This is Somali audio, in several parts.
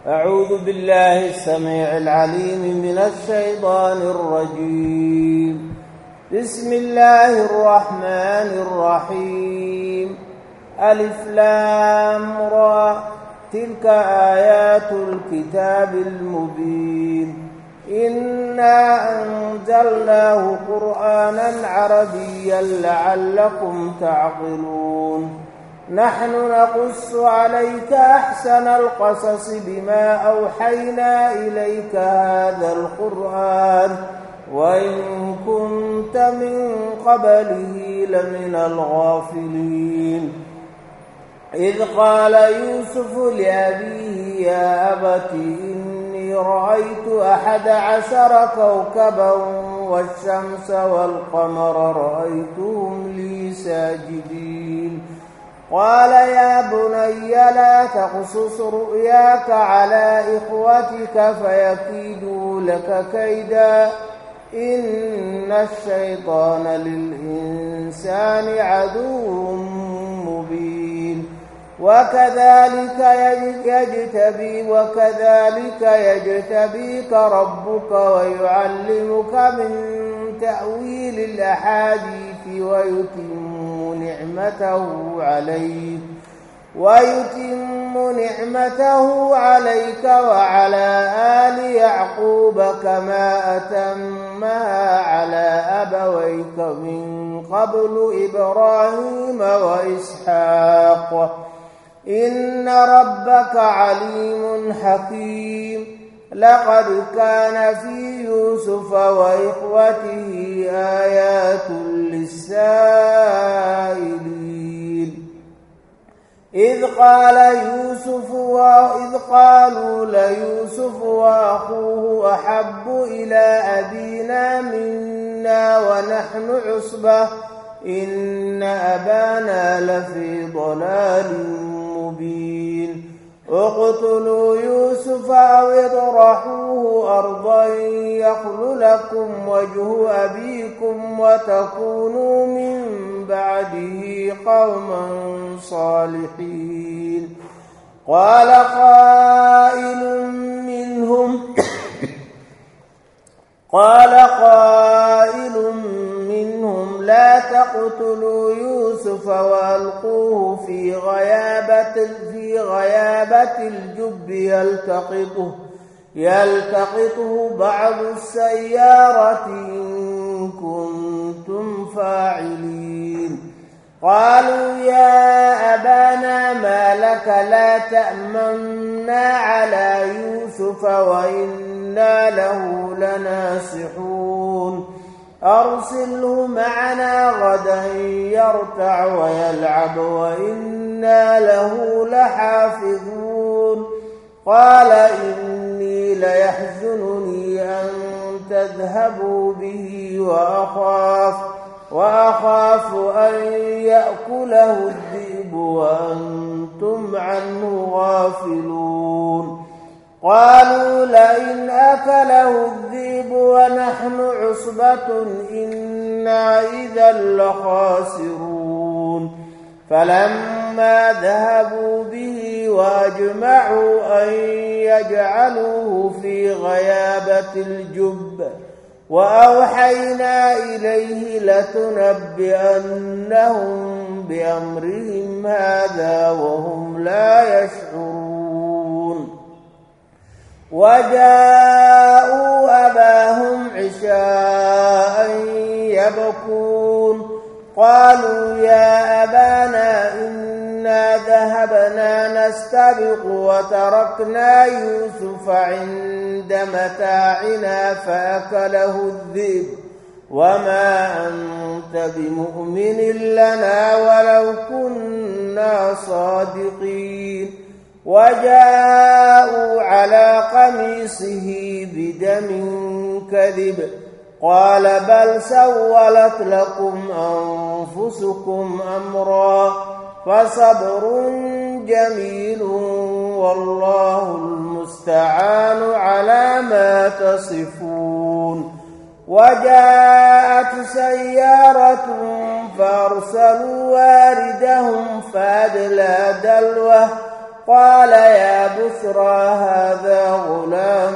أعوذ بالله السميع العليم من الشيطان الرجيم بسم الله الرحمن الرحيم ألف لام را تلك آيات الكتاب المبين إنا أنزلناه قرآنا عربيا لعلكم تعقلون نحن نقص عليك أحسن القصص بما أوحينا إليك هذا القرآن وإن كنت من قبله لمن الغافلين إذ قال يوسف لأبيه يا أبت إني رأيت أحد عشر كوكبا والشمس والقمر رأيتهم لي ساجدين قال يا بني لا تقصص رؤياك على إخوتك فيكيدوا لك كيدا إن الشيطان للإنسان عدو مبين وكذلك يجتبي وكذلك يجتبيك ربك ويعلمك من تأويل الأحاديث ويتم نعمته عليك ويتم نعمته عليك وعلى آل يعقوب كما أتمها على أبويك من قبل إبراهيم وإسحاق إن ربك عليم حكيم لقد كان في يوسف وإخوته آيات للسائلين إذ قال يوسف وإذ قالوا ليوسف وأخوه أحب إلى أبينا منا ونحن عصبة إن أبانا لفي ضلال مبين اقتلوا يوسف أو اطرحوه أرضا يخل لكم وجه أبيكم وتكونوا من بعده قوما صالحين قال قائل منهم قال قائل منهم لا تقتلوا يوسف وألقوه في غيابة في غيابة الجب يلتقطه يلتقطه بعض السيارة إن كنتم فاعلين قالوا يا أبانا ما لك لا تأمنا على يوسف وإنا له لناصحون أرسله معنا غدا يرتع ويلعب وإنا له لحافظون قال إني ليحزنني أن تذهبوا به وأخاف وأخاف أن يأكله الذئب وأنتم عنه غافلون قالوا لئن أكله الذئب ونحن عصبة إنا إذا لخاسرون فلما ذهبوا به وأجمعوا أن يجعلوه في غيابة الجب وأوحينا إليه لتنبئنهم بأمرهم هذا وهم لا يشعرون وجاءوا أباهم عشاء يبكون قالوا يا أبانا إنا ذهبنا نستبق وتركنا يوسف عند متاعنا فأكله الذئب وما أنت بمؤمن لنا ولو كنا صادقين وجاءوا على قميصه بدم كذب قال بل سولت لكم أنفسكم أمرا فصبر جميل والله المستعان على ما تصفون وجاءت سيارة فأرسلوا واردهم فأدلى دلوه قال يا بشرى هذا غلام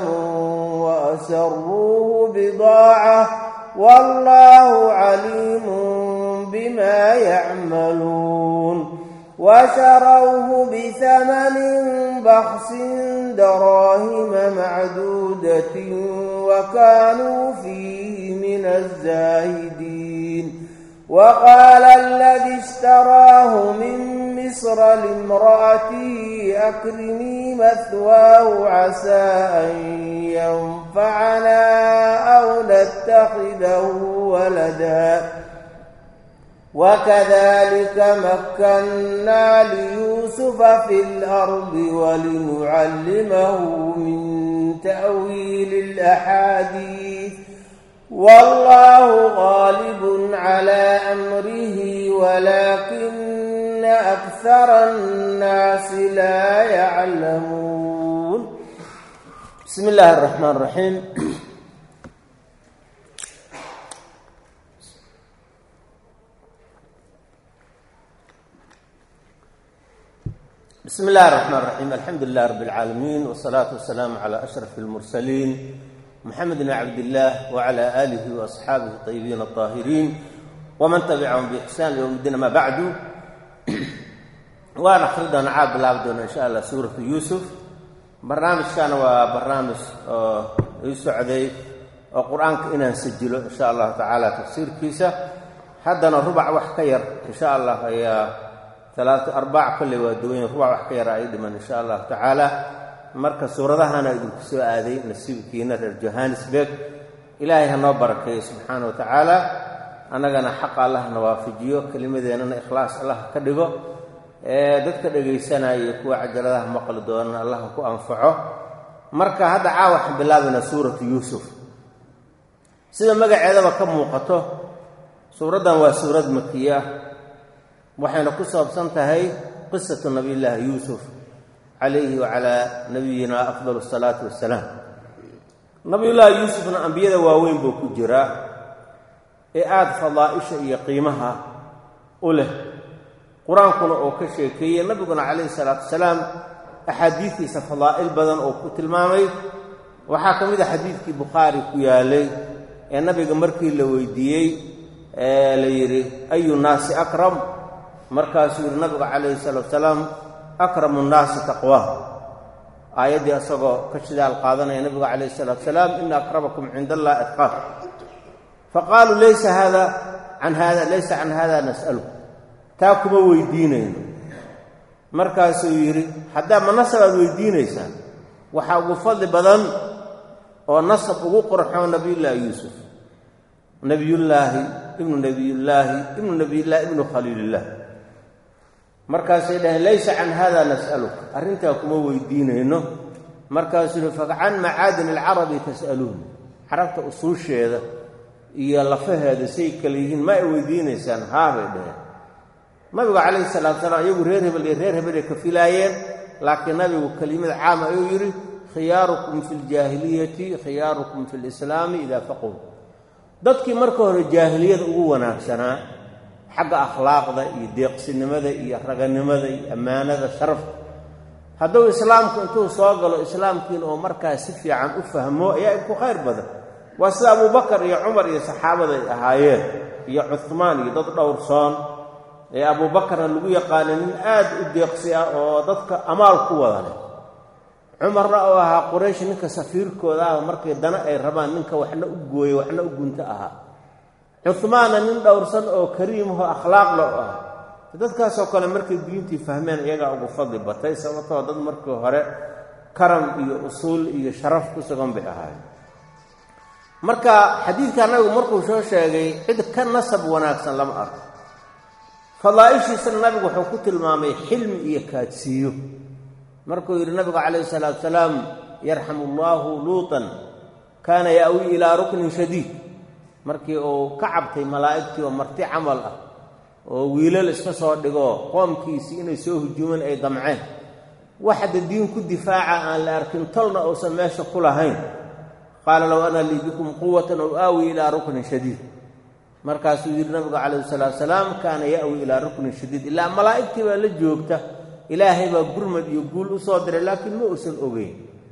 وأسروه بضاعة والله عليم بما يعملون وشروه بثمن بخس دراهم معدودة وكانوا فيه من الزاهدين وقال الذي اشتراه من مصر لامرأته أكرمي مثواه عسى أن ينفعنا أو نتخذه ولدا وكذلك مكنا ليوسف في الأرض ولنعلمه من تأويل الأحاديث والله غالب على أمره ولكن أكثر الناس لا يعلمون بسم الله الرحمن الرحيم بسم الله الرحمن الرحيم الحمد لله رب العالمين والصلاة والسلام على أشرف المرسلين محمد بن عبد الله وعلى آله وأصحابه الطيبين الطاهرين ومن تبعهم بإحسان يوم الدين ما بعد waan akhri doona caad bilaabi doona insha allah suuratu yuusuf barnaamijkana waa barnaamij oo ii socday oo qur-aanka inaan sajilo insha allahu tacaala tafsiirkiisa haddana rubac wax ka yar insha allah ayaa alaatu arbac kolley waa duwanya rubac wax ka yar ay dhiman insha allahu tacaala marka suuradahana idinku soo aaday nasiibkiina reer johannesburg ilaahay ha noo barakeeyo subxaana wa tacaala annagana xaqa allah na waafajiyo kelimadeennana ikhlaas allah ka dhigo ee dadka dhegaysanaya iyo kuwa cajaladaha maqli doonana allah ku anfaco marka hadda caawa waxaan bilaabaynaa suuratu yuusuf sida magaceedaba ka muuqato suuraddan waa suurad makiya waxayna ku saabsan tahay qisatu nabiyllaahi yuusuf calayhi wacalaa nabiyina afdal asalaatu wassalaam nabiyullaahi yuusufna ambiyada waaweyn buu ku jiraa ee aada fadaa'isha iyo qiimaha u leh qur-aankuna oo ka sheekeeyey nabiguna calayhi salaatu wasalaam axaadiistiisa fadaa'il badan oo ku tilmaamay waxaa ka mid a xadiidkii bukhaari ku yaalay ee nabiga markii la weydiiyey ee la yidhi ayu nnaasi akram markaasuu yidhi nabiga calayhi salaatu wasalaam akramu nnaasi taqwaa aayaddii isagoo ka shidaal qaadanaya nabiga calayhi salaatu wasalaam ina akramakum cinda allah atqaaf faqaaluu laysa hada can hada laysa can hada nas'alu taa kuma weydiinayno markaasuu yidhi haddaa ma nasab aad weydiinaysaan waxaa ugu fadli badan oo nasab ugu qorxoo nabiyullaahi yuusuf nebiyullaahi ibnu nebiyullaahi ibnu nebiyullaahi ibnu khaliilillaah markaasay dhaheen laysa can hada nas'aluka arrintaa kuma weydiinayno markaasuu yidhi facan macaadin alcarabi tas'aluun carabta usuusheeda iyo lafaheeda say kale yihiin ma ay weydiinaysaan haabay dhaheen nabigu calayhi salaatu salaam iyagu reer hebel iyo reer hebel ay ka filaayeen laakiin nabigu kelimad caama ayuu yidhi khiyaarukum fi ljaahiliyati khiyaarukum fi lislaami idaa faqow dadkii marka hore jaahiliyada ugu wanaagsanaa xagga akhlaaqda iyo deeqsinimada iyo raganimada iyo ammaanada sharafta hadduu islaamku intuu soo galo islaamkiina oo markaas si fiican u fahmo ayaa ku khayr badan waa sida abubakar iyo cumar iyo saxaabada ay ahaayeen iyo cuhmaan iyo dad dhowrsoon ee abuubakarna lagu yaqaana nin aad u deeqsi ah oo dadka amaal ku wada leh cumarna oo ahaa quraysh ninka safiirkooda ah markay dana ay rabaan ninka waxna u gooye waxna u gunto ahaa cuhmaanna nin dhowrsan oo kariimaho akhlaaqla u ah dadkaasoo kale markay diintii fahmeen iyagaa ugu fadli batay sababtoo dad markii hore karam iyo usuul iyo sharaf ku sugan bay ahaayeen marka xadiidka nabigu markuu soo sheegay cid ka nasab wanaagsan lama arko fadaa'ishiisana nabigu wuxuu ku tilmaamay xilmi iyo kaadsiiyo markuu yidhi nabigu calayhi salaatu salaam yarxamu allaahu luutan kaana ya'wii ilaa ruknin shadiid markii uu ka cabtay malaa'igtii oo marti camal ah oo wiilal iska soo dhigo qoomkiisii inay soo hujuumeen ay damceen waxda diin ku difaaca aan la arkin tolna uusan meesha ku lahayn qaala low ana lii bikum quwatan ow aawi ilaa ruknin shadiid markaasuu yidhi nabigu calayhi salaatu salaam kaana ya'wi ilaa ruknin shadiid ilaa malaa'igtii baa la joogta ilaahay baa gurmad iyo guul u soo diray laakiin ma uusan ogeyn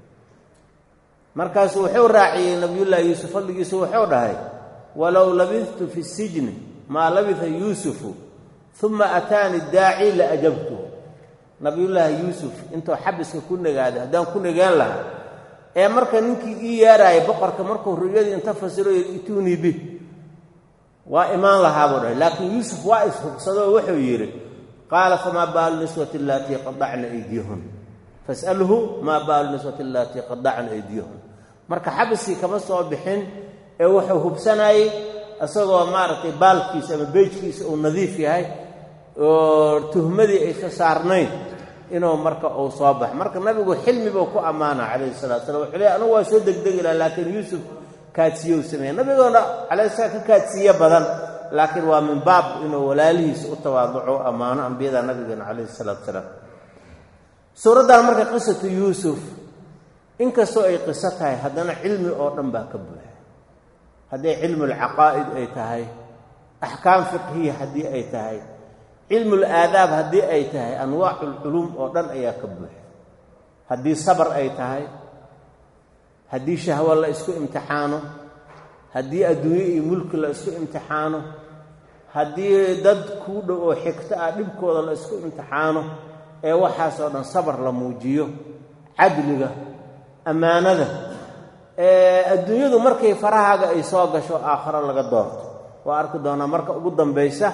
markaasu wuxuu raaciyey nabiyullaahi yuusuf fadligiisu wuxuu dhahay walow labidtu fi sijni maa labisa yuusufu uma ataani daaci la ajabtuhu nabiyullaahi yuusuf intuu xabiska ku negaaday haddaan ku negaan lahaa ee marka ninkii ii yeeraaya boqorka markuu ruyadii inta fasiro ituunii bih waa imaan lahaabuu dhahay laakiin yuusuf waa ishubsadoo wuxuu yidhi qaala famaa baalu niswati allaatii qadacna aydiyahun fasalhu maa baalu niswati allaatii qadacna aydiyahun marka xabiskii kama soo bixin ee wuxuu hubsanayey isagoo maaragtay baalkiisa ama beejkiisa uu nadiif yahay oo tuhmadii aysa saarnayn inuu marka uu soo bax marka nabigu xilmi buu ku ammaana calayhi salatu slam wuxuu leey anugu waa soo degdegi laha laakiin yuusuf kaadsiiye u sameeya nabigoona calayhi salaam ka kaadsiiye badan laakiin waa min baab inuu walaalihiisa u tawaaduco ammaano ambiyada nabigeena calayhi salaatu salaam suuraddan marka qisatu yuusuf inkastoo ay qiso tahay haddana cilmi oo dhan baa ka buuxa hadday cilmulcaqaa'id ay tahay axkaam fiqhiya haddii ay tahay cilmul aadaab haddii ay tahay anwaaculculuum oo dhan ayaa ka buuxa haddii sabar ay tahay haddii shahwo la isku imtixaano haddii adduunye iyo mulki la isku imtixaano haddii dad kuu dhow oo xigto ah dhibkooda la isku imtixaano ee waxaasoo dhan sabar la muujiyo cadliga ammaanada adduunyadu markay farahaaga ay soo gasho aakharo laga doorto waa arki doonaa marka ugu dambaysa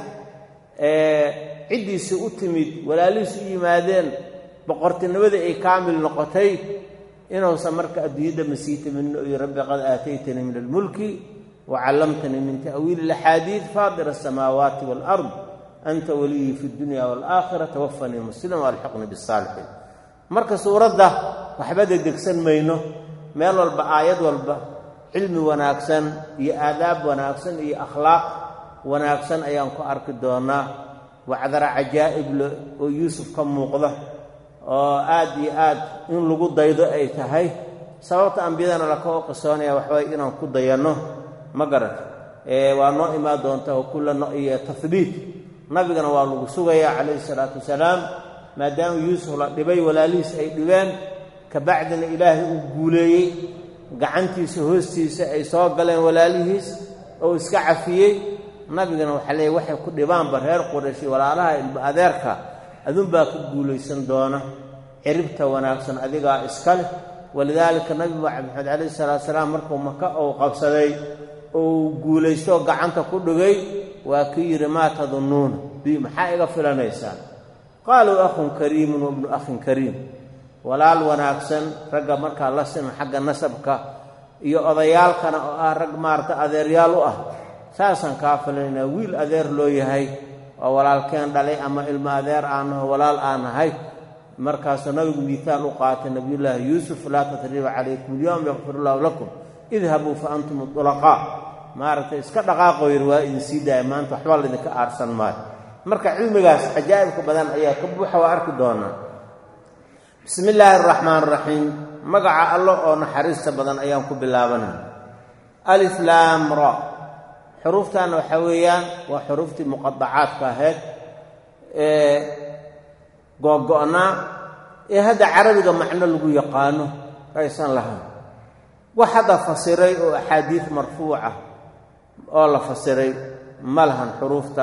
ciddiisi u timid walaalihiis u yimaadeen boqortinimadii ay kaamil noqotay inuusan marka adduunyada masiitamin iyo rabbi qad aataytanii min almulki wacallamtanii min ta'wiili alaxaadiid faadir asamaawaati waalard anta waliyii fi dunya waalaakhira tawafanii muslima walxiqnii bisaalixiin marka suuradda waxba degdegsan mayno meel walba aayad walba cilmi wanaagsan iyo aadaab wanaagsan iyo akhlaaq wanaagsan ayaan ku arki doonaa wacdara cajaa'ibla oo yuusuf ka muuqda oo aad iyo aad in lagu daydo ay tahay sababta ambiyadana lakao qisoonaya waxbay inaan ku dayanno ma garan waa noo imaan doonta oo kulla iyo tahbiit nabigana waa lagu sugayaa calayhi salaatu wasalaam maadaama yuusuf la dhibay walaalihiis ay dhibeen kabacdina ilaahay uu guuleeyey gacantiisa hoostiisa ay soo galeen walaalihiis oo iska cafiyey nabigana waxaa leeyahy waxay ku dhibaanba reer qurayshi walaalaha ilba adeerka adunbaa ku guulaysan doona ciribta wanaagsan adigaa iska leh walidaalika nabi maxamed calayhi salaatu salaam markuu maka uu qabsaday uu guulaysto gacanta ku dhigay waa kii yidhi maa tadunnuuna bi maxaa iga filanaysaan qaaluu akhun kariimun wabnu akhin kariim walaal wanaagsan ragga markaa la siman xagga nasabka iyo odayaalkana oo ah rag maarata adeeryaal u ah saasaan kaa filanaynaa wiil adeer loo yahay oo walaalkeen dhalay ama ilmo adeer aanaho walaal aan nahay markaasuu nabigu miitaal u qaatay nabiyullaahi yuusuf laa tasriiba calaykum alyowm yakfir illaahu lakum idhabuu fa antum udulaqaa maaragtay iska dhaqaaqoo yidhi waa idin sii daaya maanta waxba laydinka aarsan maayo marka cilmigaas cajaa'ibka badan ayaa ka buuxa waa arki doonaa bismi illaahi araxmaan araxiim magaca allo oo naxariista badan ayaan ku bilaabanaya alif laam ra xuruuftan waxaa weeyaan waa xuruuftii muqadacaadka ahayd ee googo'naa ee hadda carabiga macno lagu yaqaano aysan lahayn wax hadda fasiray oo axaadiid marfuuca oo la fasiray ma lahan xuruufta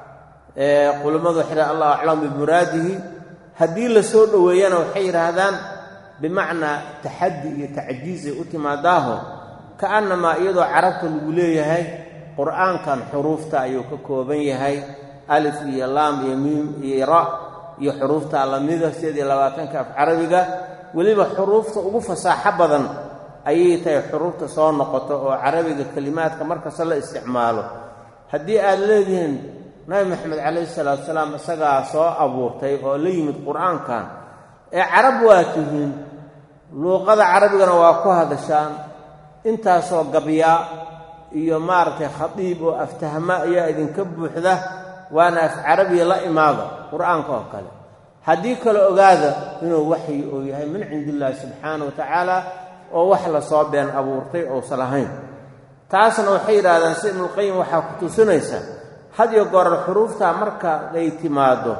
culimmadu waxay dhahan allahu aclam bimuraadihi haddii la soo dhoweeyana waxay yidhaahdaan bimacnaa taxaddi iyo tacjiizay u timaadaaho ka'annamaa iyadoo carabta lagu leeyahay qur'aankan xuruufta ayuu ka kooban yahay alif iyo laam iyo miim iyo ra iyo xuruufta lamida sideed iyo labaatanka af carabiga weliba xuruufta ugu fasaaxo badan ayay tahay xuruufta soo noqoto oo carabiga kelimaadka markasta la isticmaalo haddii aad leedihiin nabi maxamed calayhi salaatu salaam isagaa soo abuurtay oo la yimid qur-aankan ee carab waa tihiin luuqada carabigana waa ku hadashaan intaasoo gabyaa iyo maaragtay khadiib oo aftahma ayaa idinka buuxda waana af carabiya la imaada qur-aanka oo kale haddii kale ogaada inuu waxyi uu yahay min cindi illaahi subxaana wa tacaala oo wax lasoo been abuurtay ousan lahayn taasna waxay yidhahdaan si ibnulqayim waxaa ku tusinaysa had iyo goorar xuruuftaa marka ay timaaddo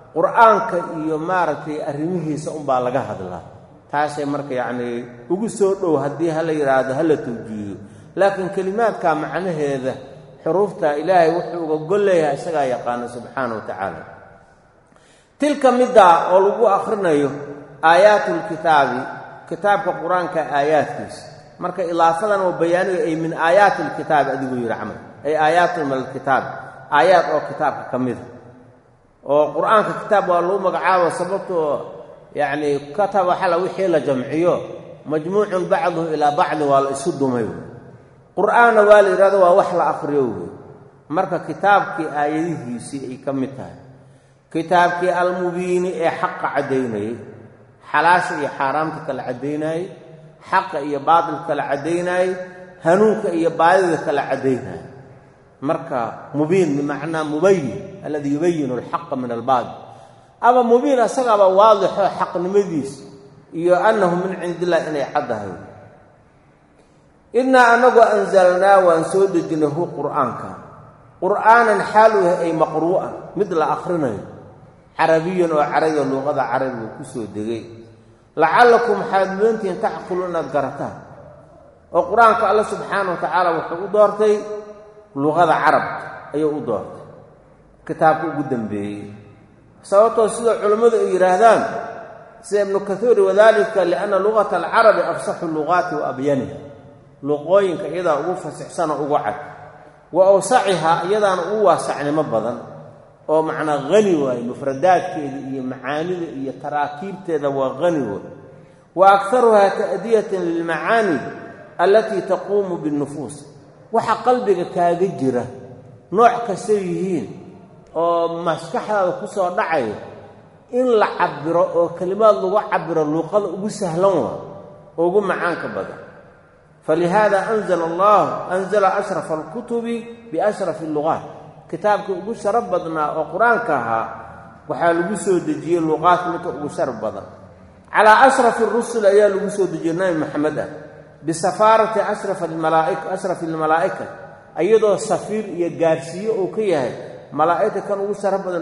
qur-aanka iyo maaragtay arrimihiisa unbaa laga hadlaa taasay marka yacnii ugu soo dhow haddii hala yidhaahdo hala tawjiihiyo laakiin kelimaadka macnaheeda xuruufta ilaahay wuxuu uga gol leeyahay isagaa yaqaano subxaana wa tacaala tilka middaa oo lagu akhrinayo aayaatulkitaabi kitaabka qur-aanka aayaadkiisa marka ilaafadan oo bayaaniga ay min aayaati lkitaabi adiguu yidhi camal ay aayaatun min alkitaab aayaad oo kitaabka ka mida oo qur-aanka kitaab waa lagu magacaabo sababtoo yacnii kataba xala wixii la jamciyo majmuucun bacduhu ilaa bacdi waa la isu dumay qur-aanna waa la yidhahdo waa wax la akhriyo wey marka kitaabkii aayadihiisii ay ka mid tahay kitaabkii almubiini ee xaqa caddaynayey xalaasha iyo xaaraamta kala caddaynayey xaqa iyo baatilka kala caddaynayey hanuunka iyo baadida kala caddaynayey marka mubiin bimacnaa mubayin alladii yubayinu alxaqa min albaatil ama mubiin asagaaba waadixo xaqnimadiis iyo annahu min cindi illah inay caddahay innaa anagoo anzalnaa waan soo dejinay hu qur'aanka qur'aanan xaalu yahay ay maqruu'an mid la akhrinayo carabiyan oo carabiga luuqada carabiga ku soo degay lacallakum waxaad mudantihiin tacqilu inaad garataan oo qur-aanka alla subxaana wa tacaala wuxuu u doortay luqada carabka ayuu u doortay kitaabka ugu dambeeyey sababtoo sida culammadu ay yidhaahdaan sida ibnu kathuuri wadalika lianna luqata alcarabi afsaxu luqaati wa abyaniha luqooyinka iyadaa ugu fasixsanoo ugu cad wa awsacihaa iyadaana ugu waasacnimo badan oo macnaa hani waaye mufradaadkeeda iyo macaanida iyo taraakiibteeda waa hani waay wa akharuhaa ta'diyatan lilmacaani allatii taquumu binnufuus waxa qalbiga kaaga jira nooc kastay yihiin oo maskaxdaada ku soo dhacaya in la cabiro oo kelimaad lagu cabiro luuqada ugu sahlan waa oo ugu macaanka badan falihaada anzala allahu anzala ashrafa alkutubi biashrafi alluqaat kitaabkii ugu sharaf badnaa oo qur-aanka ahaa waxaa lagu soo dejiyey luuqaadka midka ugu sharaf badan calaa ashrafi rusul ayaa lagu soo dejiyey nabi maxamed ah bisafaarati ashrafi almalaa'ika iyadoo safiir iyo gaarsiiye uu ka yahay malaa'igta kan ugu sharaf badan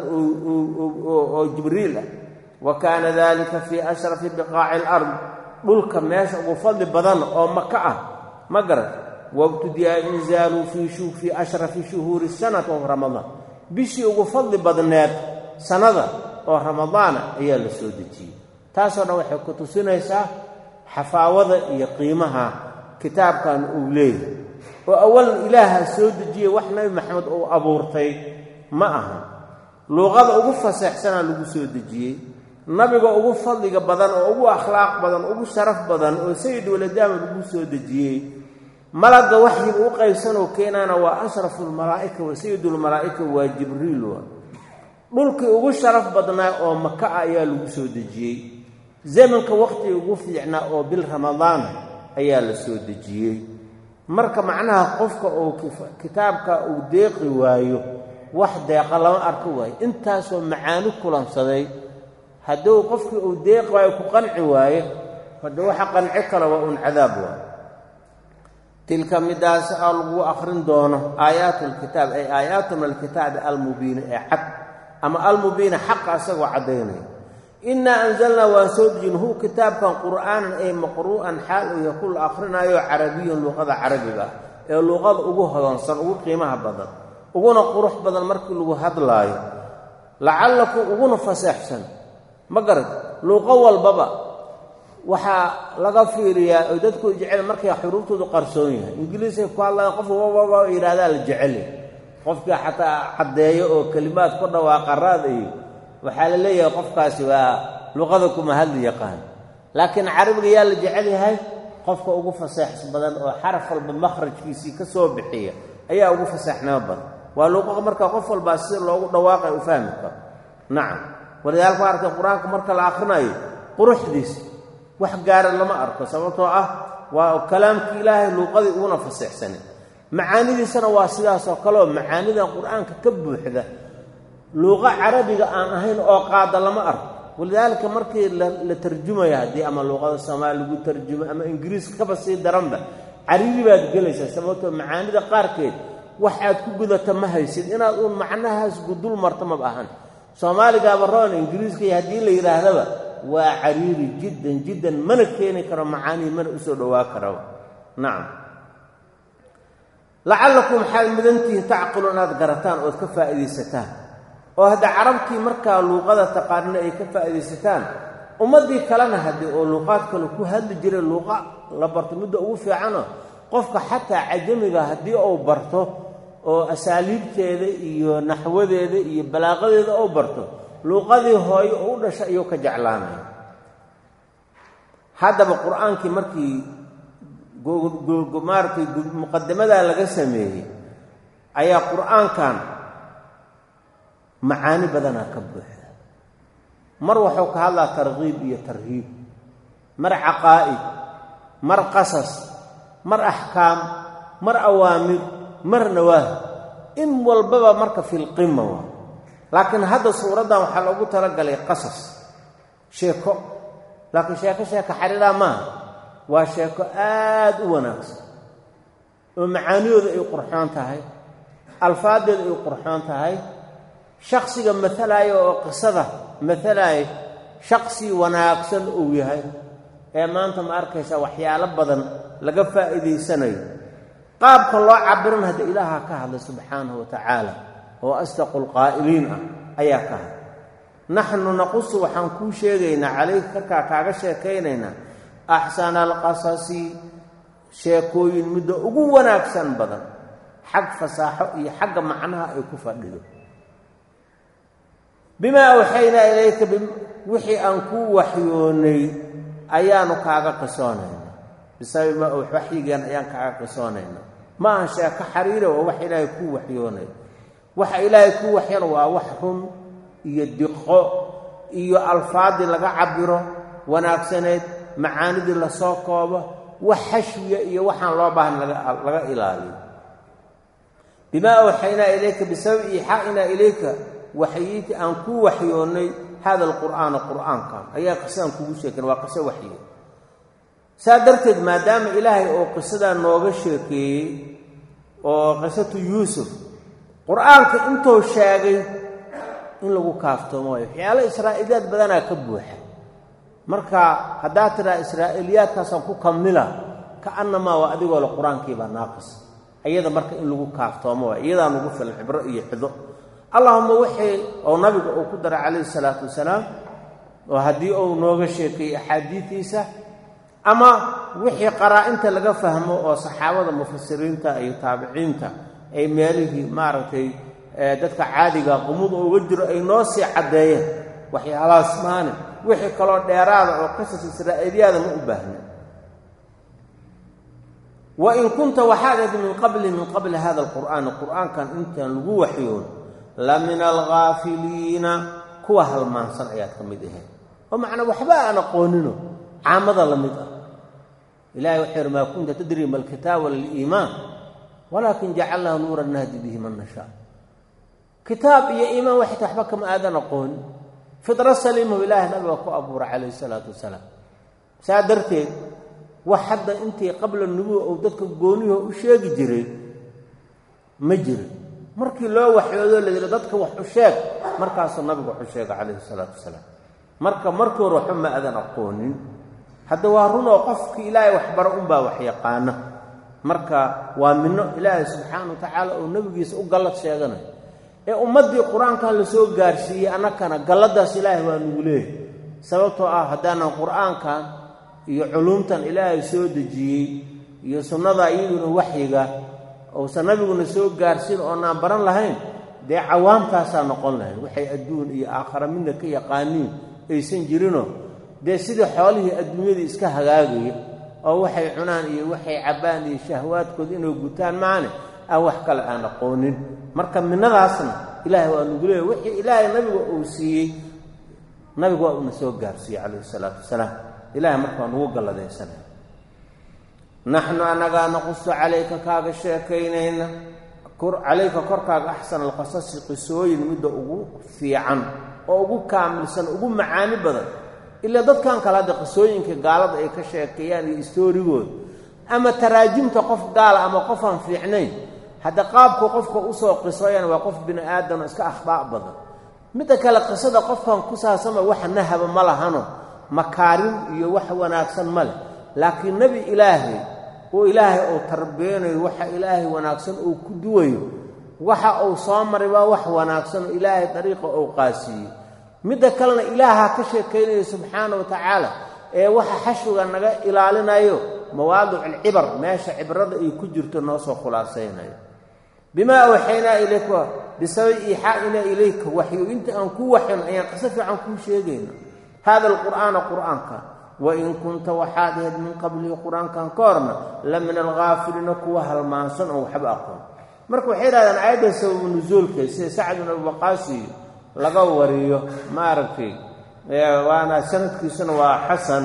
oo jibriil ah wa kaana dalika fii ashrafi biqaaci alard dhulka meesha ugu fadli badan oo maka ah ma garat wabtudiya inzaalu fii ashrafi shuhuuri sanati oo ramadaan bishii ugu fadli badneed sannada oo ramadaana ayaa la soo dejiyey taasoo dhan waxay ku tusinaysaa xafaawada iyo qiimaha kitaabkan uu leeyahay oo awalan ilaaha soo dejiyey wax nabi maxamed uu abuurtay ma aha luuqada ugu faseexsanaa lagu soo dejiyey nabiga ugu fadliga badan oo ugu akhlaaq badan ugu sharaf badan oo sayid waladaama lagu soo dejiyey malagga waxyiga u qaybsanoo keenaana waa ashrafu lmalaa'ika wa sayidulmalaa'ika waa jibriil wa dhulkii ugu sharaf badnaa oo maka ah ayaa lagu soo dejiyey zamanka wakhtiga ugu fiicnaa oo bil ramadaan ayaa la soo dejiyey marka macnaha qofka uu kitaabka uu deeqi waayo wax deeqa lama arko waayo intaasoo macaani kulansaday hadduu qofkii uu deeqi waayo ku qanci waayo hadda waxa qanci kale waa uun cadaab waayo tilka midaas aa lagu akhrin doono aayaatu lkitaab ay aayaatu min alkitaabi almubiini ee cad ama almubiina xaqa isagoo caddaynaya innaa anzalnaa waan soo dejin hu kitaabkan qur'aanan ay maqru'an xaal uu yahay ku la akhrinayo carabiyan luuqada carabiga ah ee luuqada ugu hodansan ugu qiimaha badan uguna qurux badan markii lagu hadlaayo lacallakum uguna faseexsan ma garad luuqo walbaba waxaa laga fiiriyaa oo dadku jecel markay xuruuftoodu qarsoon yahay ingiliisay ku hadlaan qof wababa yidhahdaa la jeceli qofkii xataa caddeeyo oo kelimaad ku dhawaaqa raad iyo waxaa la leeyahay qofkaasi waa luqada kuma hadli yaqaan laakiin carabiga yaa la jecel yahay qofka ugu faseex badan oo xaraf walba makhrajkiisii ka soo bixiya ayaa ugu faseexnimo badan waa luuqa marka qof walbaa si loogu dhawaaqay u fahmi karo nacam walidaalka waa arkay qur-aanka marka la akhrinayo quruxdiis wax gaara lama arko sababtoo ah waa kalaamkii ilaahay luuqadii uguna faseexsanay macaanidiisana waa sidaasoo kaleoo macaanidan qur-aanka ka buuxda luuqo carabiga aan ahayn oo qaada lama arko walidaalika markii la tarjumaya haddii ama luuqada soomaali lagu tarjumo ama ingiriiska kaba sii daranba caribi baad gelaysaa sababtoo macaanida qaarkeed wax aad ku gudata ma haysid inaad uun macnahaas gudul marto maba ahan soomaaligaaba roon ingiriiska iyo haddii la yidhaahdaba waa cariiri jiddan jiddan mana keeni karo macaanii mana usoo dhowaa karaba nacam lacallakum waxaad mudantihiin tacqilu inaad garataan ood ka faa'iidaysataan oo hadda carabtii markaa luuqada taqaanina ay ka faa'iidaysataan ummaddii kalena haddii oo luuqaad kale ku hadli jiray luuqa la barto midda ugu fiicano qofka xataa cajamiga haddii uu barto oo asaaliibteeda iyo naxwadeeda iyo balaaqadeeda uu barto luuqadii hooyo oo u dhasha ayuu ka jeclaanaya haddaba qur-aankii markii maaratay muqadamadaa laga sameeyey ayaa qur-aankan macaani badanaa ka buuxda mar wuxuu ka hadlaa tarkiib iyo tarhiib mar caqaa'id mar qasas mar axkaam mar awaamir mar nawaahi in walbaba marka filqima waa laakiin hadda suuraddan waxaa loogu talagalay qasas sheeko laakiin sheeko sheeko xariiraa maaha waa sheeko aad u wanaagsan oo macaaniyooda ay qurxoon tahay alfaadeeda ay qurxoon tahay shaksiga matalaya oo qisada matalaya shaksi wanaagsan uu yahay ee maanta ma arkaysa waxyaalo badan laga faa'iidaysanayo qaabka loo cabiran hadda ilaaha ka hadlay subxaanahu wa tacaala oo asdaqu lqaa'iliin ah ayaa ka hadlay naxnu naqusu waxaan kuu sheegaynaa calayka karkaa kaaga sheekaynaynaa axsana alqasasi sheekooyin midda ugu wanaagsan badan xag fasaaxo iyo xagga macnaha ay ku fadhido bimaa awxaynaa ilayka wixii aan kuu waxyoonay ayaanu kaaga qisoonaynaa bisababi maa waxyigeen ayaan kaaga qisoonaynaa ma ahan sheeko xariira waa wax ilaahay kuu waxyoonay waxa ilaahay kuu waxyan waa wax run iyo diqo iyo alfaadii laga cabiro wanaagsaneed macaanidii lasoo koobo wax xashwiya iyo waxaan loo baahan laga ilaaliyo bimaa awxaynaa ilayka bisababi iixaa'inaa ilayka waxyiintii aan kuu waxyoonnay hada alqur'aana qur'aankan ayaa qisadaan kugu sheeken waa qiso waxyo saa darteed maadaama ilaahay oo qisadaa nooga sheekeeyey oo qisatu yuusuf qur'aanka intuu sheegay in lagu kaaftoomo waayo waxyaalo israa'iiliyaad badanaa ka buuxa marka haddaad tidhaha israa'iiliyaadkaasaan ku kamila ka'annamaa waa adigoo le qur-aankiibaa naaqis iyada marka in lagu kaaftoomo waay iyadaa nugu filan xibro iyo xido allahuma wixii oo nabiga uu ku daray calayhi salaatu wasalaam oo haddii uu nooga sheekeeyey axaadiidiisa ama wixii qaraa-inta laga fahmo oo saxaabada mufasiriinta iyo taabiciinta ay meelihii maaragtay dadka caadiga qumuda uga jiro ay noo sii caddeeyeen waxyaalahaas maani wixii kaloo dheeraada oo qisas israa'iiliyaada ma u baahna wa in kunta waxaad ahayd min qabli min qabli hada alqur'aani qur'aankan intaan lagu waxyoon la min alghaafiliina kuwa halmaansan ayaad ka mid ahayd oo macnaa waxba aan aqoonino caamada la mid ah ilahay wuxuu yidhi maa kunta tadri ma alkitaaba liliimaan walaakin jacalnahu nuuran nahdi bihi man nashaa kitaab iyo iimaan waxayta waxba kama aadan aqoonin fidra saliimahu ilaahay nabiga ku abuura calayhi salaatu wasalaam saa darteed wax hadda intii qabla nubuwa uu dadka gooniho u sheegi jiray ma jirin markii loo waxyoodoo la yidhi dadka wax u sheeg markaasuu nabigu wax u sheega calayhi salaatu wasalaam marka markii hore waxba ma aadan aqoonin hadda waa runoo qofkii ilaahay waxbaro unbaa wax yaqaana marka waa mino ilaahay subxaana wa tacaala oo nebigiisa u gallad sheeganayo ee ummaddii qur-aankan la soo gaarsiiyey annakana galladaas ilaahay waa nugu leehay sababtoo ah haddaanan qur-aankan iyo culuumtan ilaahay soo dejiyey iyo sunnada iyaduna waxyiga uusan nabiguna soo gaarsiin oonaan baran lahayn dee cawaamtaasaa noqon lahayn waxay adduun iyo aakhara midna ka yaqaaniin aysan jirinoo dee sidii xoolihii adduunyadii iska hagaagaya oo waxay cunaan iyo waxay cabbaan iyo shahwaadkooda inay gutaan maane aan wax kale aan aqoonin marka minadaasna ilaahay waa nugu leeya wixii ilaahay nabiga uu siiyey nabigu waa uuna soo gaarsiiyey calayhi isalaatu wasalaam ilahay marka waa nugu galladaysanay naxnu annagaa naqusu calayka kaaga sheekaynayna calayka korkaaga axsana alqasasi qisooyin midda ugu fiican oo ugu kaamilsan ugu macaani badan ilaa dadkan kale hadda qisooyinka gaalada ay ka sheekeeyaan iyo istoorigooda ama taraajimta qof gaala ama qofaan fiicnayn hadda qaabku qofka usoo qisooyaan waa qof bini aadamo iska akhdaa' badan midda kale qisada qofkan ku saabsama waxa nahaba ma lahano makaarin iyo wax wanaagsan ma leh laakiin nebi ilaahay oo ilaahay uu tarbiyanayo waxa ilaahay wanaagsan uu ku duwayo waxa uu soo maray waa wax wanaagsan oo ilaahay dariiqa uu qaasiiyey midda kalena ilaaha ka sheekaynayo subxaana wa tacaala ee waxa xashwiga naga ilaalinayo mawaadic alcibar meesha cibrada ay ku jirto noo soo khulaasaynayo bimaa awxaynaa ilayka bisababi iixaa'inaa ilayka waxyu inta aan ku waxyno ayaan qiso fiican kuu sheegayna hada alqur'aana qur'aanka wain kunta waxaad ahayd min qablihi qur-aankan ka horna la min alghaafiliina kuwa halmaansan oo waxba aqoon marka waxay yidhahdaan aayadda sababu nusuulka sida sacd bin abubaqaasi laga wariyo maaragtay waana sanadkiisuna waa xasan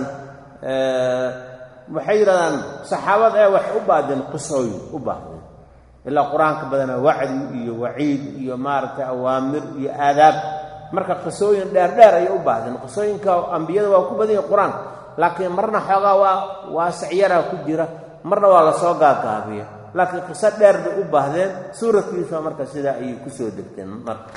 waxay yidhahdaan saxaabada ee waxay u baahdeen qisooyin u baahdeen ilaa qur-aanka badanaa wacdi iyo waciid iyo maaragtay awaamir iyo aadaab marka qisooyin dheerdheer ayay u baahdeen qisooyinka ambiyada waa ku badan yahi qur-aanka laakiin marna xoogaa waa waasicyaraa ku jira marna waa lasoo gaagaabiya laakiin qiso dheer bay u baahdeen suuradkiisa marka sidaa ayay kusoo degteen marka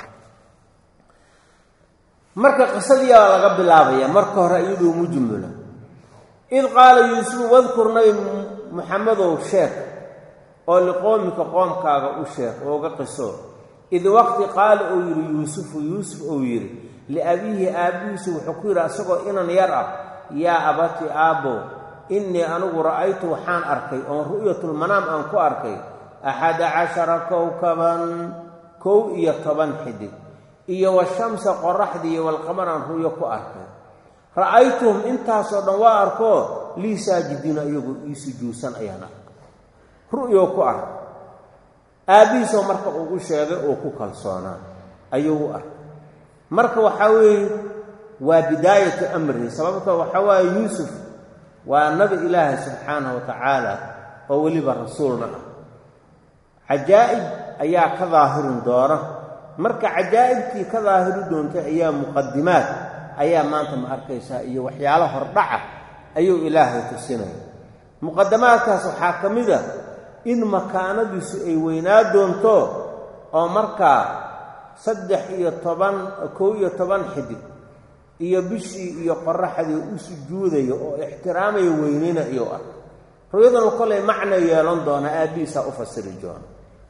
marka qisadiiaa laga bilaabaya marka hore iyaduu mujmula id qaala yuusufu wadkur nabi muxamedow sheeg oo liqoomika qoomkaaga u sheeg ooga qiso id waqti qaala uu yidhi yuusufu yuusuf uu yidhi liabiihi aabbihiisu wuxuu ku yidhi asagoo inan yar ah yaa abati aabbow innii anigu ra'aytu waxaan arkay oon ru'yatulmanaam aan ku arkay axada cashara kowkaban kow iyo toban xidig iyo washamsa qoraxdiiyo walqamaraan ru'yo ku arkay ra'aytuhum intaasoo dhan waa arkoo lii saajidiina iyagu ii sujuudsan ayaan arkay ru'yo ku arkay aabbihiisoo marka ugu sheegay oo ku kalsoonaa ayuu u arkay marka waxaa weeye waa bidaayatu amrihi sababto waxaa waaye yuusuf waa nabi ilaahi subxaanahu wa tacaala oo weliba rasuulna ah cajaa'ib ayaa ka daahirin doona marka cajaa'ibtii ka daahiri doontay ayaa muqadimaad ayaa maanta ma arkaysaa iyo waxyaalo hordhaca ayuu ilaahay tusinaya muqadamaadkaas waxaa ka mid a in makaanadiisu ay weynaa doonto oo markaa saddex iyo toban kow iyo toban xidig iyo bishii iyo qoraxdii u sujuudaya oo ixtiraamaya weynina iyo ah ru'yadanu kolay macna yeelan doona aabbihiisaa u fasiri doona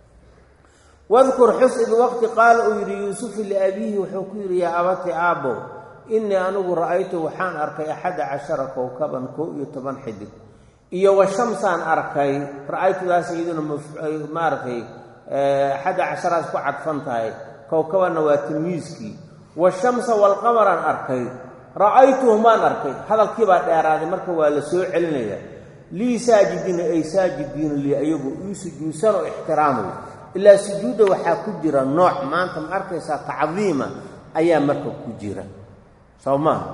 wadkur xus id waqti qaala uu yidhi yuusufu liabiihi wuxuu ku yidhi yaa abati aabbow innii anigu ra'aytu waxaan arkay axadda cashara kowkaban kow iyo toban xidig iyo wa shamsaan arkay ra'aytudaas iyaduna maaragtay axadda casharaas ku cadfan tahay kowkabanna waa tilmiiskii washamsa walqamaraan arkay ra'aytuhumaan arkay hadalkii baa dheeraaday marka waa la soo celinaya lii saajidiina ay saajidiina lii ayagu ii sujuudsan oo ixtiraamaya ilaa sujuudda waxaa ku jira nooc maanta ma arkaysaa tacdiima ayaa marka ku jira soo maaha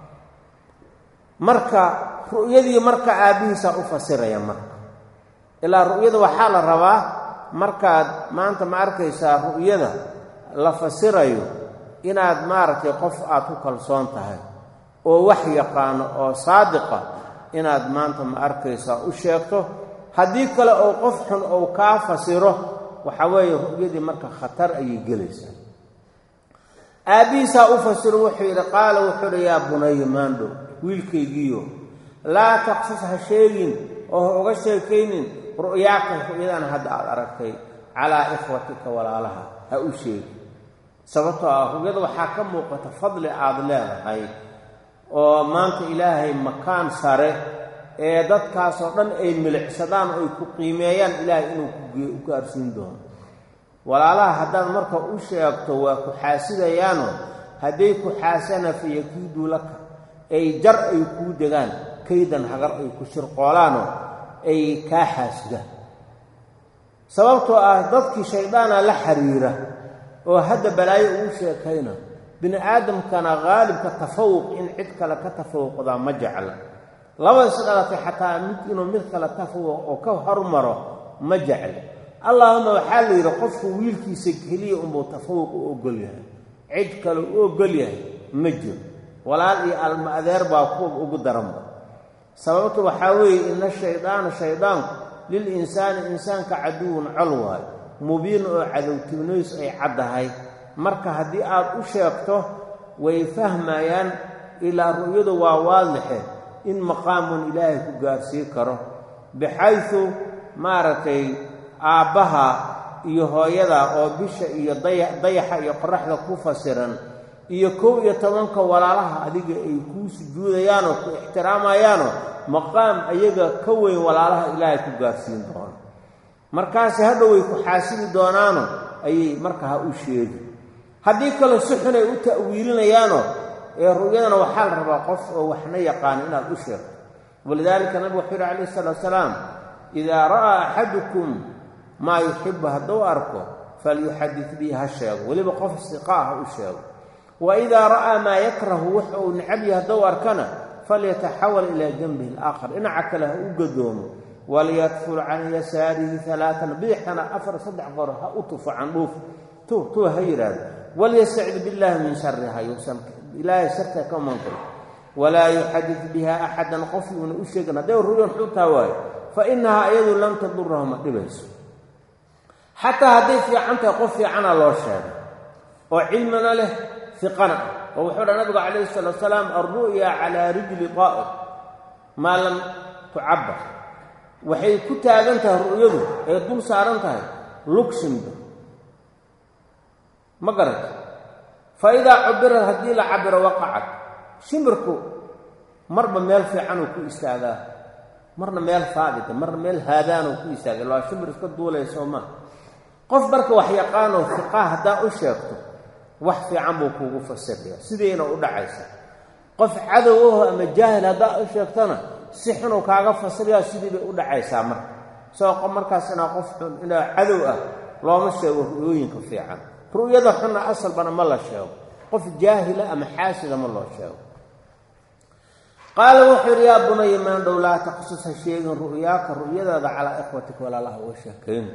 marka ru'yadii marka aabbihiisaa u fasiraya marka ilaa ru'yada waxaa la rabaa markaad maanta ma arkaysaa ru'yada la fasirayo inaad maaragtay qof aad ku kalsoon tahay oo wax yaqaano oo saadiqa inaad maanta ma arkaysaa u sheegto haddii kale oo qof xun ou kaa fasiro waxaa weeye ru'yadii marka khatar ayay gelaysaa aabbihiisaa u fasiro wuxuu yidhi qaala wuxuu yidhi yaa bunaya maandhow wiilkaygiiyo laa taqsus ha sheegin oo ha uga sheekaynin ru'yaaka ru'yadan hadda aad aragtay calaa ikhwatika walaalaha ha u sheegi sababtoo ah ru'yada waxaa ka muuqata fadli aad leedahay oo maanta ilaahay makaan sare ee dadkaasoo dhan ay milicsadaan oo ay ku qiimeeyaan ilaahay inuu ku gaarsiin doono walaalaha haddaad marka u sheegto waa ku xaasidayaanoo hadday ku xaasana fayakiiduu laka ay jar ay kuu degaan kaydan hagar ay ku shirqoolaanoo ay kaa xaasidaan sababtoo ah dadkii shayddaana la xiriira oo hadda balaayo ugu sheekayna bini aadamkana haalibka tafawuq in cid kale ka tafawuqdaa ma jecla laba is dhalatay xataa mid inuu mid kale tafawuq oo ka hormaro ma jecla allaahuma waxaa la yidhi qofku wiilkiisa keliya unbuu tafawuq u ogol yahay cid kale u ogol yahay ma jiro walaal iyo alma adeer baa kuwa ugu daranba sababtu waxaa weeye ina shaydaana shaydaanku lil insaani insaanka caduwun col waayo mubiin oo cadowtibnoys ay caddahay marka haddii aad u sheegto way fahmayaan ilaa ru'yadu waa waadixe in maqaamun ilaahay ku gaarsii karo bixaysu maaragtay aabbaha iyo hooyada oo bisha iyo dayaxa iyo qoraxda ku fasiran iyo kow iyo tobanka walaalaha adiga ay kuu sujuudayaanoo ku ixtiraamayaanoo maqaam ayaga ka weyn walaalaha ilaahay ku gaarsiin doono markaasi hadhow way ku xaasili doonaano ayay marka ha u sheegi haddii kale si xun ay u ta'wiilinayaanoo ee ru'yadana waxaa la rabaa qof oo waxna yaqaano inaad u sheegto walidaalika nabigu wuxuu yidhi calayhi salaatu salaam idaa ra'aa axadukum maa yuxibu hadduu arko falyuxadid bii ha sheego weliba qof siqaa ha u sheego wa idaa ra'aa maa yakrahu wax uu necab yahay hadduu arkana falyataxawal ilaa janbihi alaakhar dhinaca kale ha u gadoomo walyadful can yasaarihi alaaan bidixkana afar saddex goor ha u tufo candhuuf tu tuu ha yidhaahdo walyastacid billaahi min shariha yuusan ilaahay sharta ka mankaro walaa yuxadid biha axadan qof yuuna u sheegin hadday ruyan xuntaa waayo fa inahaa iyadu lam tadurahu ma dhibayso xataa hadday fiican tahay qof fiicana loo sheegay oo cilmina leh fiqana ah oo wuxuu dha nabigu calayhi salaatu salaam alru'ya calaa rijli qaa'ir maa lam tucabbar waxay ku taagan tahay ru'yadu ay dul saaran tahay lugshinba ma garata fa idaa cubirad haddii la cabiro waqacad shimbirku marba meel fiicanuu ku istaagaa marna meel haabita marna meel haadaanuu ku istaaga waa shimbir iska duulayso ma qof marka wax yaqaanoo fiqaa haddaa u sheegto wax fiican buu kuugu fasiraya sidayna u dhacaysa qof cadow aho ama jaahil haddaa u sheegtana si xunuu kaaga fasiraya sidii bay u dhacaysaa marka isagoo markaas inaa qof xun inaa cadow ah looma sheego ru'yooyinka fiican ru'yada xunna asalbana ma la sheego qof jaahila ama xaasida ma loo sheego qaala wuxuu yidhi yaa bunaya maandhow laa taqsus ha sheegin ru'yaaka ru'yadaada calaa ikhwatika walaalaha uga sheekayn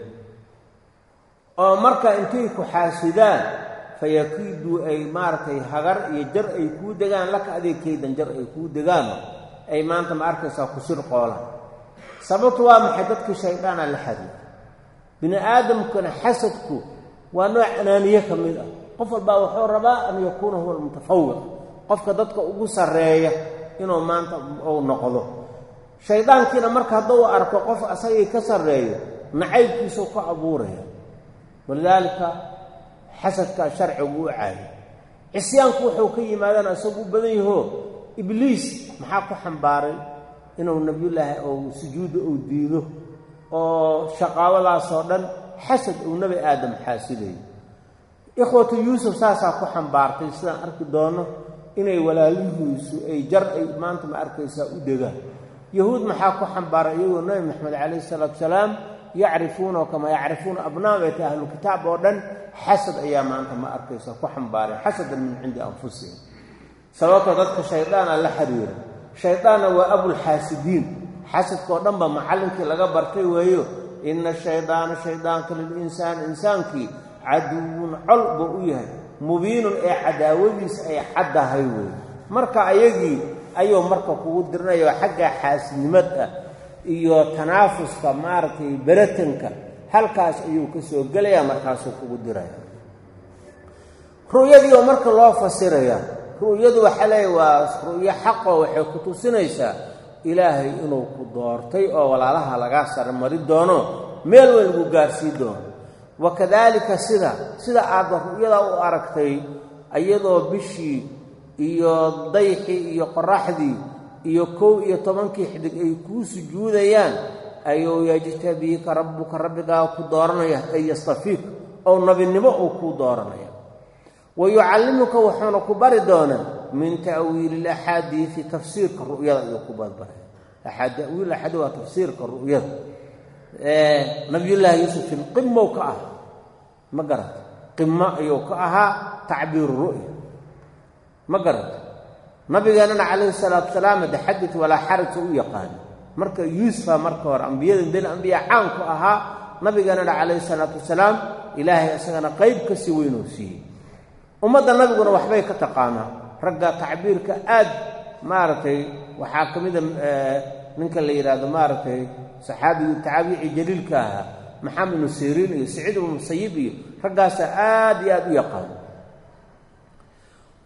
oo marka intay ku xaasidaan fayakiiduu ay maaragtay hagar iyo jar ay kuu degaan laka adeegkaydan jar ay kuu degaano ay maanta ma arkaysaa ku sir qoolaan sababtu waa maxay dadkii shayddaana la xadiid bini aadamkuna xasadku waa nooc anaaniye ka mid ah qof walbaa wuxuu rabaa an yakuuna huwa almutafawiq qofka dadka ugu sarreeya inuu maanta uu noqdo shayddaankiina marka hadduu arko qof asagii ka sarreeyo nacaybkiisuu ka abuuraya walidaalika xasadkaa sharcigu u caayo cisyaanku wuxuu ka yimaadana isagu u badan yahoo ibliis maxaa ku xambaaray inuu nebiyullaahi ou sujuudda uu diido oo shaqaawadaasoo dhan xasad uu nebi aadam xaasidayo ikhwatu yuusuf saasaa ku xambaartay sidaan arki doono inay walaalihiisu ay jar ay maanta ma arkaysaa u degaan yahuud maxaa ku xambaaray iyagoo nebi maxamed calayhi salaatu salaam yacrifuunahu kamaa yacrifuuna abnaabata ahlu kitaab oo dhan xasad ayaa maanta ma arkaysa ku xambaareen xasadan min cindi anfusihim sababtoo dadka shaydaana la xiriira shaydaanna waa abulxaasidiin xasadkaoo dhan ba macallinkii laga bartay weeyo ina shaydaana shaydaanka lilinsaani insaankii caduwun col buu u yahay mubiinun ee cadaawadiisa ay caddahay weeye marka ayagii ayuu marka kugu dirinayo xagga xaasidnimad ah iyo tanaafuska maaragtay beratanka halkaas ayuu ka soo gelayaa markaasuu kugu diraya ru'yadii oo marka loo fasiraya ru'yadu waxaa leeya waa ru'yo xaqoo waxay ku tusinaysaa ilaahay inuu ku doortay oo walaalaha lagaa sarmari doono meel weyn lagu gaarsii doono wa kadaalika sida sida aadba ru'yada u aragtay iyadoo bishii iyo dayxii iyo qoraxdii iyo kow iyo tobankii xidig ay kuu sujuudayaan ayuu yajtabiika rabbuka rabbigaa ku dooranaya ay yastafiik oo nebinimo uu kuu dooranaya wa yucallimuka wuxuuna ku bari doonaa min ta'wiili ilaxaadiidi tafsiirka ru'yada ayuu ku barbaraya tawiil axaadi waa tafsiirka ru'yada nabiyullaahi yuusuf fil qimow ka ahaa ma garata qimo ayuu ka ahaa tacbiiru ru'ya ma garata nabigeennana calayhi salaatu salaam de xadid walaa xaraj u yaqaano marka yuusufa marka hore ambiyada den ambiya caanku ahaa nabigeennana calayhi salaatu wasalaam ilaahay isagana qayb ka sii weynuu siiyey ummadda nabiguna waxbay ka taqaanaa ragga tacbiirka aad maaragtay waxaa ka mida ninka la yidhaahdo maaragtay saxaabigu tacaabici jaliilka ahaa maxamed ibnu siriin iyo saciid ibnu musayib iyo raggaasaa aad iyo aad u yaqaano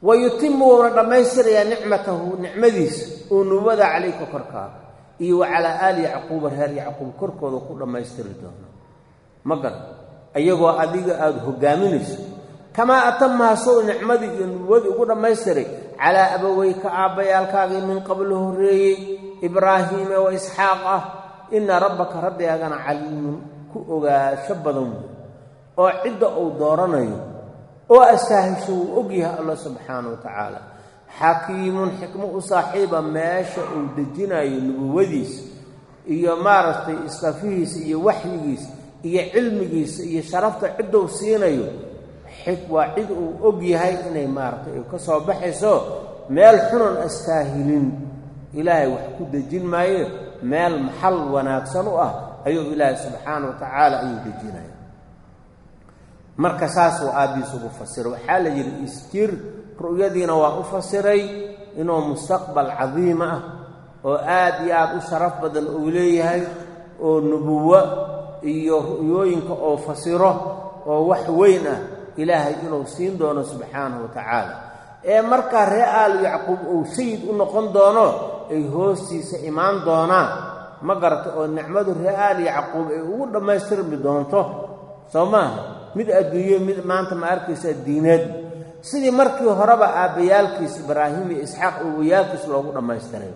wa yutimu wuuna dhammaystirayaa nicmatahu nicmadiisa oo nubuwada calayka korkaaga iyo wa calaa aali yacquuba reer yacquub korkooda ku dhammaystiri doono ma garan iyagoo adiga aada hogaaminayso kamaa atamaha sow nicmadii iyo nubuwadii ugu dhammaystiray calaa abaweyka aabbayaalkaagii min qablo horreeyey ibraahiime wa isxaaq ah ina rabbaka rabbigaagana caliimun ku ogaansho badan wey oo cidda uu dooranayo oo astaahisho wuu ogyahay alla subxaana wa tacaala xakiimun xikmo u saaxiiba meesha uu dejinayo nubuwadiisa iyo maaragtay istafihiisa iyo waxyigiisa iyo cilmigiisa iyo sharafta cidduu siinayo waa cid uu og yahay inay maaragtay ka soo baxayso meel xunan astaahilin ilaahay wax ku dejin maayo meel maxal wanaagsan u ah ayuu ilaahay subxaana wa tacaala ayuu dejinaya marka saasuu aabbiis ugu fasiray waxaa la yidhi isjir ru'yadiina waa u fasiray inuu mustaqbal cadiima ah oo aad iyo aad u sharaf badan uu leeyahay oo nubuwo iyo ru'yooyinka oo fasiro oo wax weyn ah ilaahay inuu siin doono subxaanahu wa tacaala ee markaa ree aalu yacquub uu sayid u noqon doono ay hoostiisa imaan doonaan ma garata oo nicmadu ree aali yacquub ay ugu dhammaystirmi doonto soo maaha mid adduunyo mid maanta ma arkaysa diineed sidii markii horeba aabbayaalkiis ibraahim iyo isxaaq owayaalkiis loogu dhammaystiray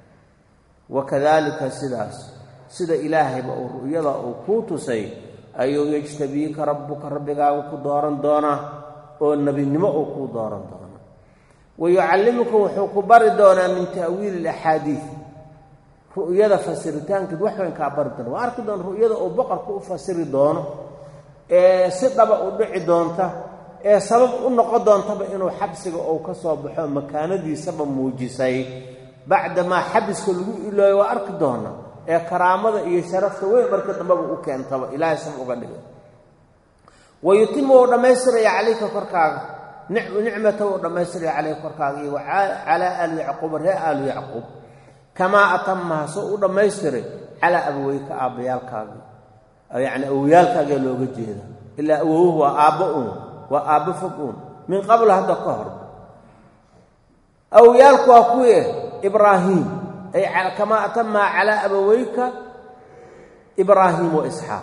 wa kadaalika sidaas sida ilaahayba uu ru'yada uu kuu tusay ayuu yejtabiika rabbuka rabbigaagu ku dooran doonaa oo nebinimo uu kuu dooran doonaa wa yucallimuka wuxuu ku bari doonaa min ta'wiili ilaxaadiid ru'yada fasiritaankeed wax weyn kaa bari doona waa arki doona ru'yada uu boqorka u fasiri doono ee si dhaba u dhici doonta ee sabab u noqon doontaba inuu xabsiga uu ka soo baxo makaanadiisaba muujisay bacdamaa xabiska lagu ilooyo waa arki doona ee karaamada iyo sharafta weyn marka dambaba u keentaba ilaahay sab uga dhigay wa yutimu uu dhammaystiraya calayka korkaaga nicmata uu dhammaystiraya calayka korkaaga iyo calaa aali yacquuba ree aalu yacquub kamaa atamaha soo u dhammaystiray calaa abaweyka aabbayaalkaagii yacni awowyaalkaagee looga jeeda ilaa awowuhu waa aabbo uun waa aabbo fog uun min qabl hadda ka hor awowyaalku waa kuwii ibraahiim ay kamaa atamaha calaa abaweyka ibraahiim wa isxaaq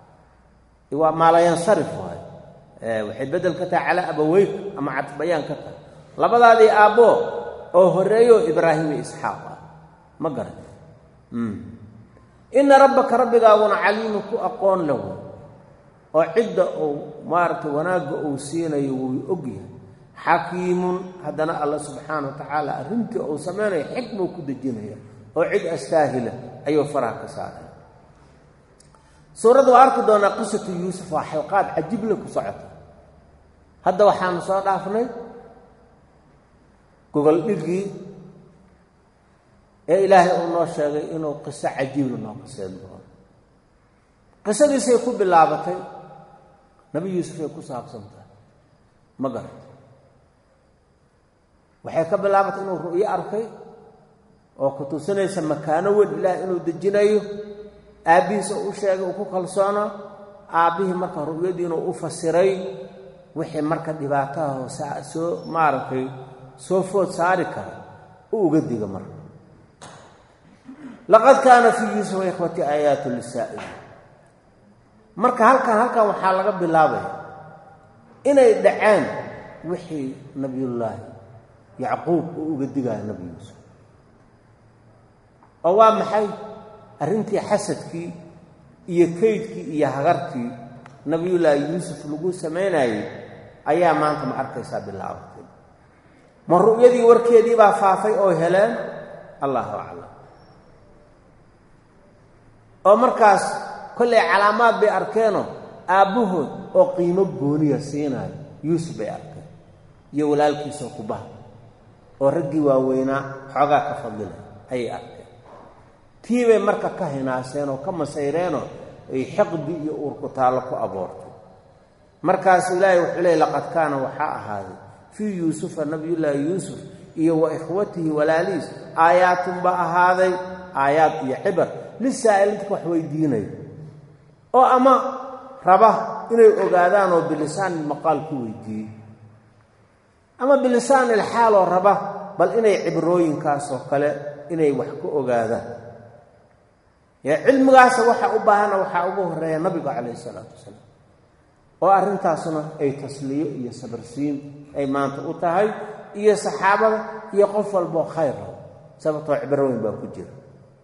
waa maalayansarif waay waxay beddel ka tahay calaa abaweyka ama cadbayaan ka tahay labadaadii aabbo oo horreeyo ibraahim iyo isxaaq ah ma garan ina rabbaka rabbigaaguna caliimun ku aqoon lahu oo cidda uu maaragtay wanaagga uu siinayo wuu ogyahay xakiimun haddana alla subxaana wa tacaala arrintii uu samaynayo xikmuu ku dejinaya oo cid astaahila ayuu faraha ka saaray suuradda waa arki doonaa qisatu yuusuf waa xalqaad cajible ku socota hadda waxaanu soo dhaafnay gogol dhigii ee ilaahay uu noo sheegay inuu qiso cajiibla noo qiseen doono qisadiisay ku bilaabatay nabi yuusuf ay ku saabsan tahay ma garan waxay ka bilaabatay inuu ru'yo arkay oo ku tusinaysa makaano weyn ilaah inuu dejinayo aabbihiisa u sheegay uu ku kalsoona aabbihii marka ru'yadii inuu u fasiray wixii marka dhibaataha soo maaragtay soo food saari kara u uga diga marka laqad kaana fii yuusufa ikhwati aayaatu lisaa'iliin marka halkan halkan waxaa laga bilaabaya inay dhaceen wixii nabiyullaahi yacquub uu uga digaayo nabi yuusuf oo waa maxay arrintii xasadkii iyo kaydkii iyo hagartii nabiyullaahi yuusuf lagu samaynayey ayaa maanta ma arkaysaa bilaabatay ma ru'yadii warkeedii baa faafay oo heleen allahu aclam oo markaas kollay calaamaad bay arkeenoo aabbahood oo qiimo gooniya siinaayo yuusuf bay arkeen iyo walaalkiisoo kubaha oo raggii waaweynaa xoogaa ka fadlilay ayay arkeen tii bay marka ka hinaaseen oo ka masayreenoo ay xiqdi iyo uurku taallo ku aboortay markaas ilaahay wuxuu leey laqad kaana waxaa ahaaday fii yuusufa nabiyullaahi yuusuf iyo wa ikhwatihi walaalihiis aayaatun baa ahaaday aayaad iyo cibar lisaa'iliintka wax weydiinaya oo ama raba inay ogaadaan oo bilisaan maqaal ku weydiiyey ama bilisaani ilxaaloo raba bal inay cibrooyinkaasoo kale inay wax ku ogaadaan ya cilmigaasa waxa u baahana waxaa ugu horeeya nabiga calayhi isalaatu wasalaam oo arrintaasuna ay tasliyo iyo sabarsiin ay maanta u tahay iyo saxaabada iyo qof walboo khayr rabo sababtoo cibrooyin baa ku jira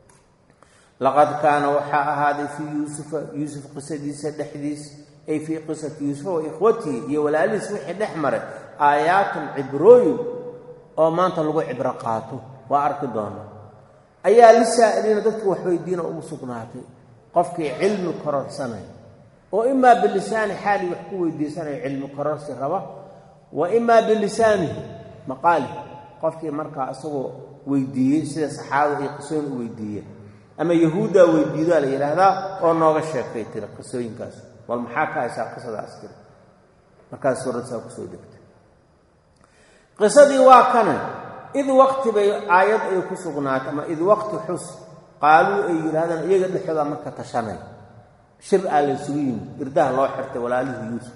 laqad kaana waxaa ahaaday fii yuusufa yuusuf qisadiisa dhexdiis ay fii qisati yuusufa wa ikhwatihi iyo walaalihiis wixii dhex maray aayaatun cibrooyin oo maanta lagu cibro qaato waa arki doonaa ayaa lisaa'iliina dadka waxweydiina ugu sugnaatay qofkii cilmi kororsanaya oo imaa bilisaani xaali wax ku weydiisanayo cilmi kororsi raba wa imaa bilisaanihi maqaali qofkii markaa isagoo weydiiyey sida saxaabada iyo qisooyin u weydiiyeen ama yahuuddaa weydiidaa la yidhaahdaa oo nooga sheekay tiri qisooyinkaas wal maxaa ka haysaa qisadaas tiri markaas suuradsaa kusoo degtay qisadii waa kana id waqti bay aayad ay ku sugnaatay ama id waqti xus qaaluu ay yidhahdaan iyaga dhexooda marka tashanay shir aa la isugu yimid irdaha loo xirtay walaalihii yuusuf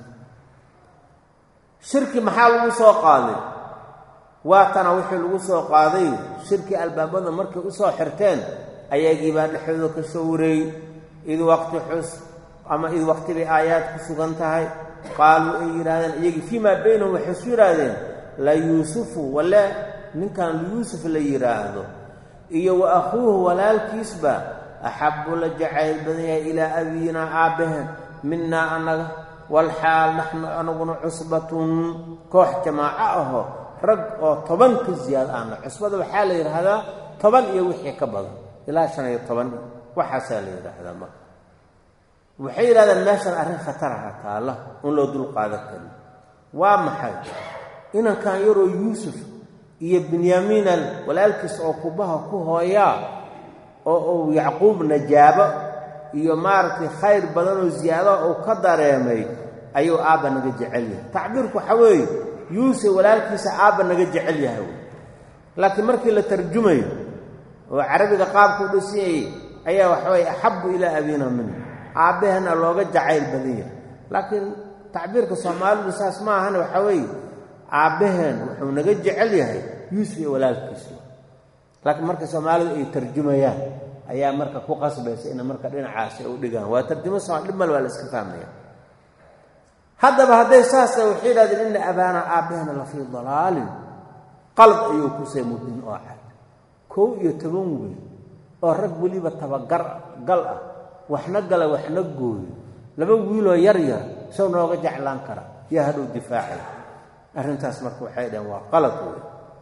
shirki maxaa lagu soo qaaday waatana wixii lagu soo qaaday shirkii albaabada markay u soo xirteen ayagii baa dhexdooda ka soo wareeyey id waqti xus ama id waqti bay aayaad ku sugan tahay qaaluu ay yidhahdeen iyagii fii maa baynahum waxay isu yidhaahdeen la yuusufu wale ninkan yuusuf la yidhaahdo iyo wa akhuuhu walaalkiisba axabbu la jacayl badan yahay ilaa abiinaa aabbaheen minaa annaga walxaal naxnu anaguna cusbatun koox jamaaco aho rag oo toban ka siyaad aana cusbada waxaa la yidhaahdaa toban iyo wixii ka badan ilaa shan iyo toban waxaasaa la yidhaahdaa marka waxay yidhahdeen meeshan arrin khataraha taalla un loo dul qaadan karin waa maxay inankan yaroo yuusuf iyo binyaamiinan walaalkiis oo kubaha ku hooyaa oo uu yacquub najaabo iyo maaragtay khayr badan oo ziyaadaha uu ka dareemay ayuu aabba naga jecel yahay tacbiirku waxaa weeye yuusuf walaalkiisa aabba naga jecel yahay wey laakiin markii la tarjumayo oo carabiga qaabka u dhasiyayey ayaa waxaweye axabbu ilaa abiina mina aabbahana looga jacayl badan yahay laakiin tacbiirka soomaalidu saas ma ahane waxaa weeye aabbaheen wuxuu naga jecel yahay yuusuf iyo walaalkiisu laakiin marka soomaalidu ay tarjumayaan ayaa marka ku qasbaysa ina marka dhinacaasi u dhigaan waa tarjumo somal dhib mal waa la iska fahmaya haddaba hadday saasa waxay yidhahdeen ina abaana aabbaheena la fii dalaalin qalad ayuu kusay mubin oo cad kow iyo toban wiil oo rag weliba tabagar gal ah waxna gala waxna gooyo laba wiiloo yar yar sow nooga jeclaan kara yaa hadhow difaacay arrintaas marka waxay dhaheen waa qalad wey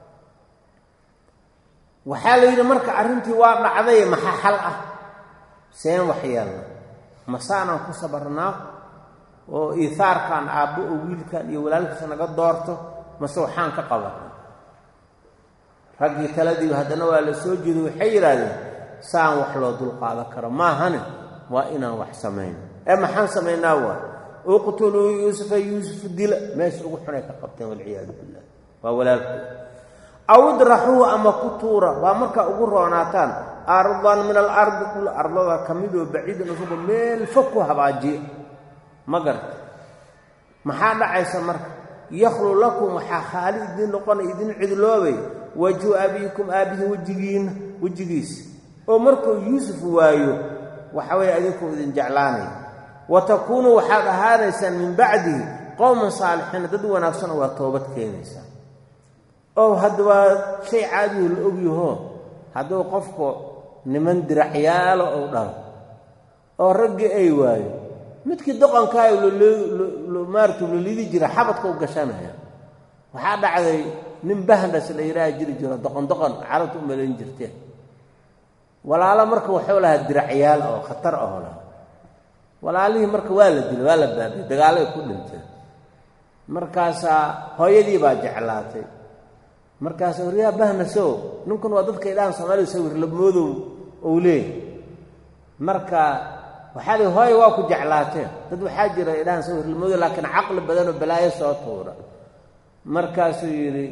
waxaa la yidhi marka arrintii waa dhacday maxaa xal ah seen waxyeelna masaanaan ku sabarnaa oo iihaarkan aabbo oo wiilkan iyo walaalkiisa naga doorto mase waxaan ka qabanaa raggii taladii haddana waa la soo jeedo waxay yidhaahdeen saan wax loo dulqaadan karo maahane waa inaan wax samayno ee maxaan samaynaa waa uqtuluu yuusufa yuusuf dila meesha ugu xunay ka qabteen walciyaadu billah waa walaalkood aw idraxuuhu ama ku tuura waa markaa ugu roonaataan ardan min alardi dhul ardada ka midoo baciidan isugu meel fog ku habaajiya ma garta maxaa dhacaysa marka yakhlu lakum waxaa khaali idiin noqonay idin cidloobay wajhu abiikum aabbihi wejigiinna wejigiisa oo markuu yuusuf waayo waxa weeye idinkuu idin jeclaanaya wa takuunuu waxaad ahaanaysaan min bacdihi qowman saalixiina dad wanaagsan waa toobad keenaysaa oo hadda waa shay caadihu la ogyaho hadduu qofku niman diracyaalo ou dhalo oo raggii ay waayo midkii doqonkaayo maarata lolidi jira xabadka u gashanaya waxaa dhacday nin bahandas la yidhaaha jiri jiro doqon doqon carabta u malayn jirteen walaalo marka waxuu lahaa diracyaal oo khatar aho laha walaalihii marka waa la dilay waa la baabiyey dagaalay ku dhinteen markaasaa hooyadii baa jeclaatay markaasa waryaa bahnasow ninkun waa dadka idhahan soomaalida sawir labmoodow ou leeyahy marka waxaa lii hooya waa ku jeclaateen dad waxaa jira idhahan sawir labmoodow laakiin caqli badanoo balaayo soo tuura markaasuu yidhi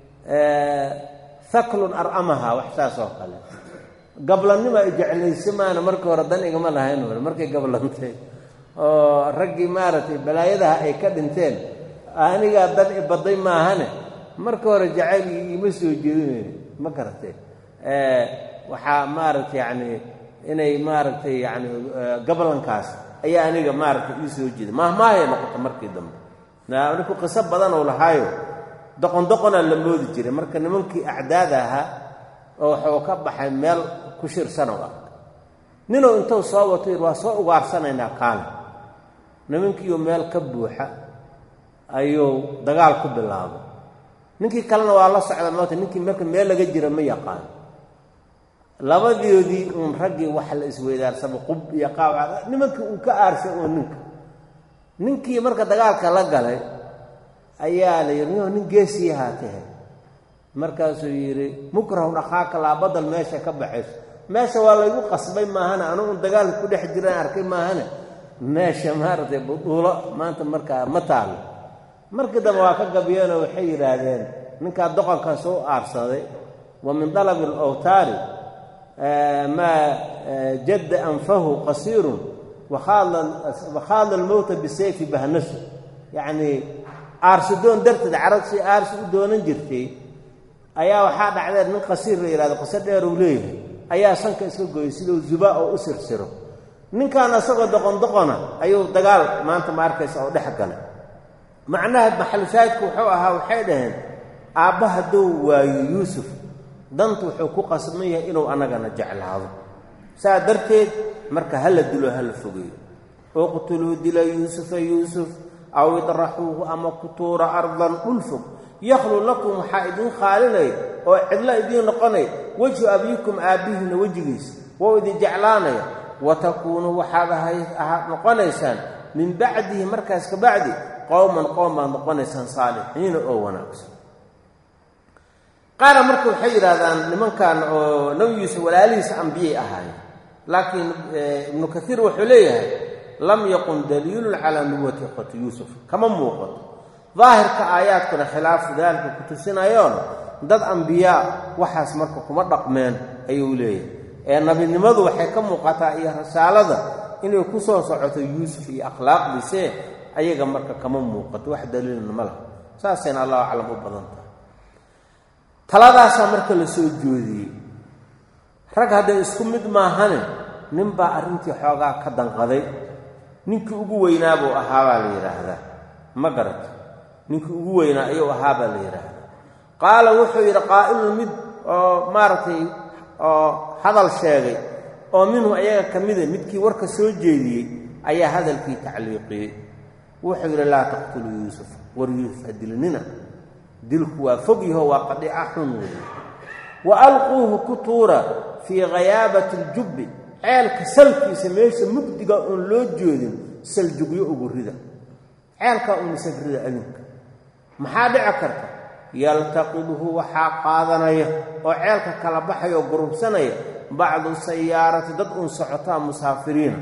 haklun ar'amaha wax saas oo kale gablannima ay jeclaysa maana markii hore dan igama lahayn hore markay gablantay oo raggii maaragtay balaayadaha ay ka dhinteen anigaa dan ibaday maahane marka hore jacayl iima soo jeedinayo ma garatay waxaa maaragtay yacni inay maaragtay yacni gabalankaas ayaa aniga maaragtay ii soo jeeda maahmaahaya noqota markii dambe ninku qiso badan oo lahaayo doqon doqonaa la moodi jiray marka nimankii acdaada ahaa oo waxuu ka baxay meel ku shirsanoo ah ninuu intuu soo wato yidhi waa soo ugaarsanaynaa kaale nimankiioo meel ka buuxa ayuu dagaal ku bilaabay ninkii kalena waa la socda moota ninkii marka meel laga jira ma yaqaan labadoodii uun raggii waxa la isweydaarsaba qub iyo qaawaca nimankii uu ka aarsay oo ninka ninkii marka dagaalka la galay ayaa la yidhi nio nin geesiyahaa tahe markaasuu yidhi mukrahun akhaaka laa badal meesha ka baxayso meesha waa laygu qasbay maahane anu un dagaalka ku dhex jiraan arkay maahane meesha maaragtay buduulo maanta markaa ma taalo markii dambe waa ka gabyeenoo waxay yidhaahdeen ninkaa doqonkan soo aarsaday wa min dalabi alawtaari maa jadda anfahu qasiirun wakhaada almowta bisayfi bahnasu yacnii aarsidoon darteed carab si aarsi u doonan jirtay ayaa waxaa dhacdeen nin qasiir la yidhahdo qiso dheer uu leeyahay ayaa sanka iska gooyay siduu zubaa oo u sirsiro ninkan isagoo doqon doqona ayuu dagaal maanta ma arkaysa oo dhex galay macnaha maxalushaahidku wuxuu ahaa waxay dhaheen aabba hadduu waayo yuusuf dantu wuxuu ku qasban yahay inuu annagana jeclaado saa darteed marka hala dilo hala fogeeyo uqtuluu dila yuusufa yuusuf aw idraxuuhu ama ku tuura ardan dhul fog yakhlu lakum waxaa idiin khaalinaya oo cidlo idiin noqonaya wejhu abiikum aabbihiina wejigiisa wou idin jeclaanaya wa takuunuu waxaad ahayd noqonaysaan min bacdihi markaas ka bacdi qowman qowm baad noqonaysaan saalixiina oo wanaagsan qaara marka waxay yidhahdaan nimankan oo nabi yuusuf walaalihiisa ambiyay ahaayeen laakiin ibnu kaiir wuxuu leeyahay lam yaqun daliilun calaa nubuwati ikhwati yuusuf kama muuqato daahirka aayaadkuna khilaafu daalika ku tusinayoon dad ambiyaa waxaas marka kuma dhaqmeen ayuu leeyahay ee nabinimadu waxay ka muuqataa iyo rasaalada inay ku soo socoto yuusuf iyo akhlaaqdiisee ayaga marka kama muuqato wax daliilna ma laha saasayna allahu aclam u badan tahay taladaasaa marka la soo joodiyey rag hadday isku mid maahane ninbaa arrintii xoogaa ka danqaday ninkii ugu weynaa buu ahaabaa la yidhaahdaa ma garata ninkii ugu weynaa ayuu ahaabaa la yidhaahdaa qaala wuxuu yidhi qaa'ilun mid oo maaragtay oo hadal sheegay oo minhu ayaga ka mida midkii warka soo jeediyey ayaa hadalkii tacliiqiyey wuxuu yidhi laa taqtuluu yuusuf war yuusuf ha dilinina dilku waa fog yaho waa qadhiica xun weeye wa alquuhu ku tuura fii khayaabati aljubbi ceelka salkiisa meesha mugdiga oon loo joodin saljugyo ugu rida ceelkaa unisag rida adinka maxaa dhici karta yaltaqidhu waxaa qaadanaya oo ceelka kala baxaya oo gurubsanaya bacdu sayaarati dad uun socotaa musaafiriina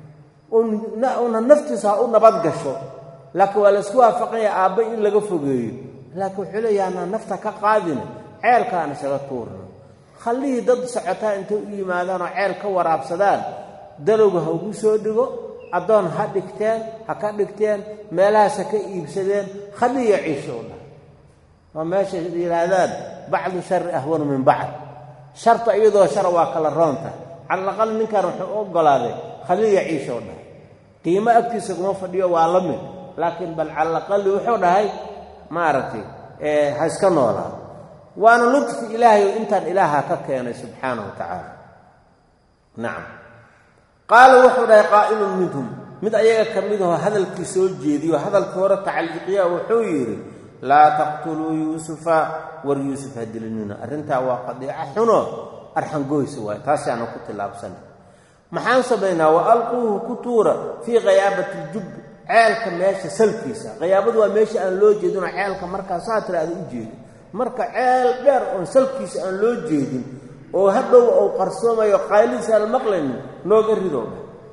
una naftiisa ha u nabad gasho laakiin waa laysku waafaqanya aabba in laga fogeeyo laakiin wuxuu leeyaha anaa nafta ka qaadina ceelkaan isaga tuurno khallihii dad socotaa intay u yimaadaan oo ceel ka waraabsadaan dalowga ha ugu soo dhigo addoon ha dhigteen ha ka dhigteen meelahaas ha ka iibsadeen khaliya ciisho u dhah waa meesha yidhaahdaan bacdu shari ahwanu min bacd sharta iyadoo shara waa kala roonta calalaqal ninkan wuxuu u oggolaaday khaliya ciisho u dhahay qiimo agtiisa kuma fadhiyo waa la mid laakiin bal calalaqali wuxuu dhahay maaragtay ha iska noolaado waana ludfi ilaahay oo intaan ilaaha ka keenay subxaanahu wa tacaala nacam qaala wuxuu dhahay qaa'ilun minhum mid ayaga ka midahoo hadalkii soo jeediyo hadalkii hore tacliiqiya wuxuu yidhi laa taqtuluu yuusufa war yuusuf ha dilinina arrintaa waa qadiico xuno arxangoysa waay taasaana ku tillaabsana maxaan samaynaa wa alquuhu ku tuura fii khayaabati ljubbi ceelka meesha salkiisa khayaabadu waa meesha aan loo jeedinoo ceelka markaa saa tiraada u jeedin marka ceel dheer oon salkiisa aan loo jeedin oo hadhow ou qarsoomayo qayladiisa aan maqlaynin nooga ridow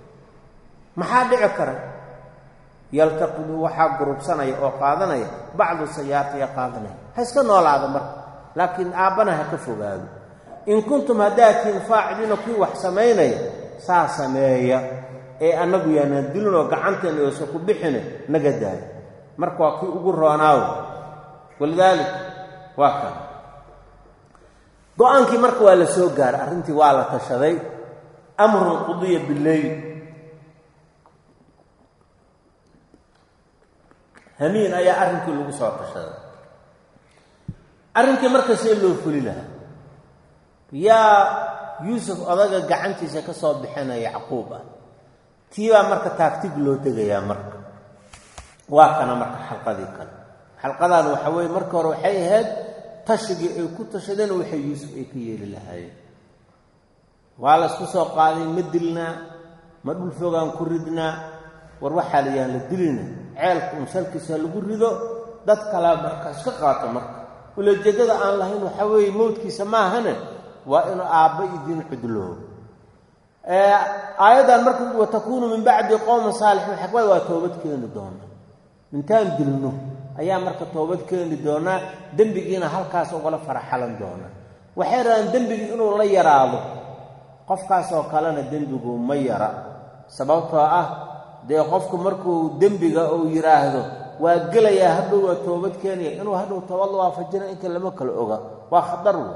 maxaa dhici kara yaltaqidu waxaa gurubsanaya oo qaadanaya bacdu sayaartiya qaadanaya ha iska noolaada marka laakiin aabbana ha ka fogaado in kuntum haddaatiin faaciliina kuwii wax samaynaya saa sameeya ee annagu yaanaan dilinoo gacanteena oosa ku bixine naga daaya marka waa kii ugu roonaawo walidaalik waa kan go-aankii marka waa la soo gaaray arrintii waa la tashaday amrun qudiya bileyl hamiin ayaa arrinkii lagu soo tashaday arrinkii marka see loo fuli lahaa yaa yuusuf odaga gacantiisa ka soo bixinaya yacquub ah tiibaa marka taagtig loo tegayaa marka waa kana marka xalqadii kale xalqadan waxa weeye marka hore waxay ahayd tashigii ay ku tashadeen waxay yuusuf ay ka yeeli lahaayeen waa la isku soo qaaday ma dilnaa ma dhul fogaan ku ridnaa war waxaa la yahan la dilina ceelka unsalkiisa lagu rido dad kale marka iska qaato marka ulajeedada aan lahayn waxaa weeye mowdkiisa maahane waa inuu aabba idin cudloo aayaddan marka watakuunu min bacdi qowma saalixiin xakmad waa toobad keeni doona intaan dilno ayaa marka toobad keeni doonaa dembigiina halkaas ugala faraxalan doona waxay rabaan dembigii inuu la yaraado qofkaasoo kalena dembigu ma yara sababtoo ah dee qofku markuu dembiga uu yidhaahdo waa gelayaa hadhow waa toobad keenaya inuu hadhow toobad la waafajina inta lama kala oga waa khatar wey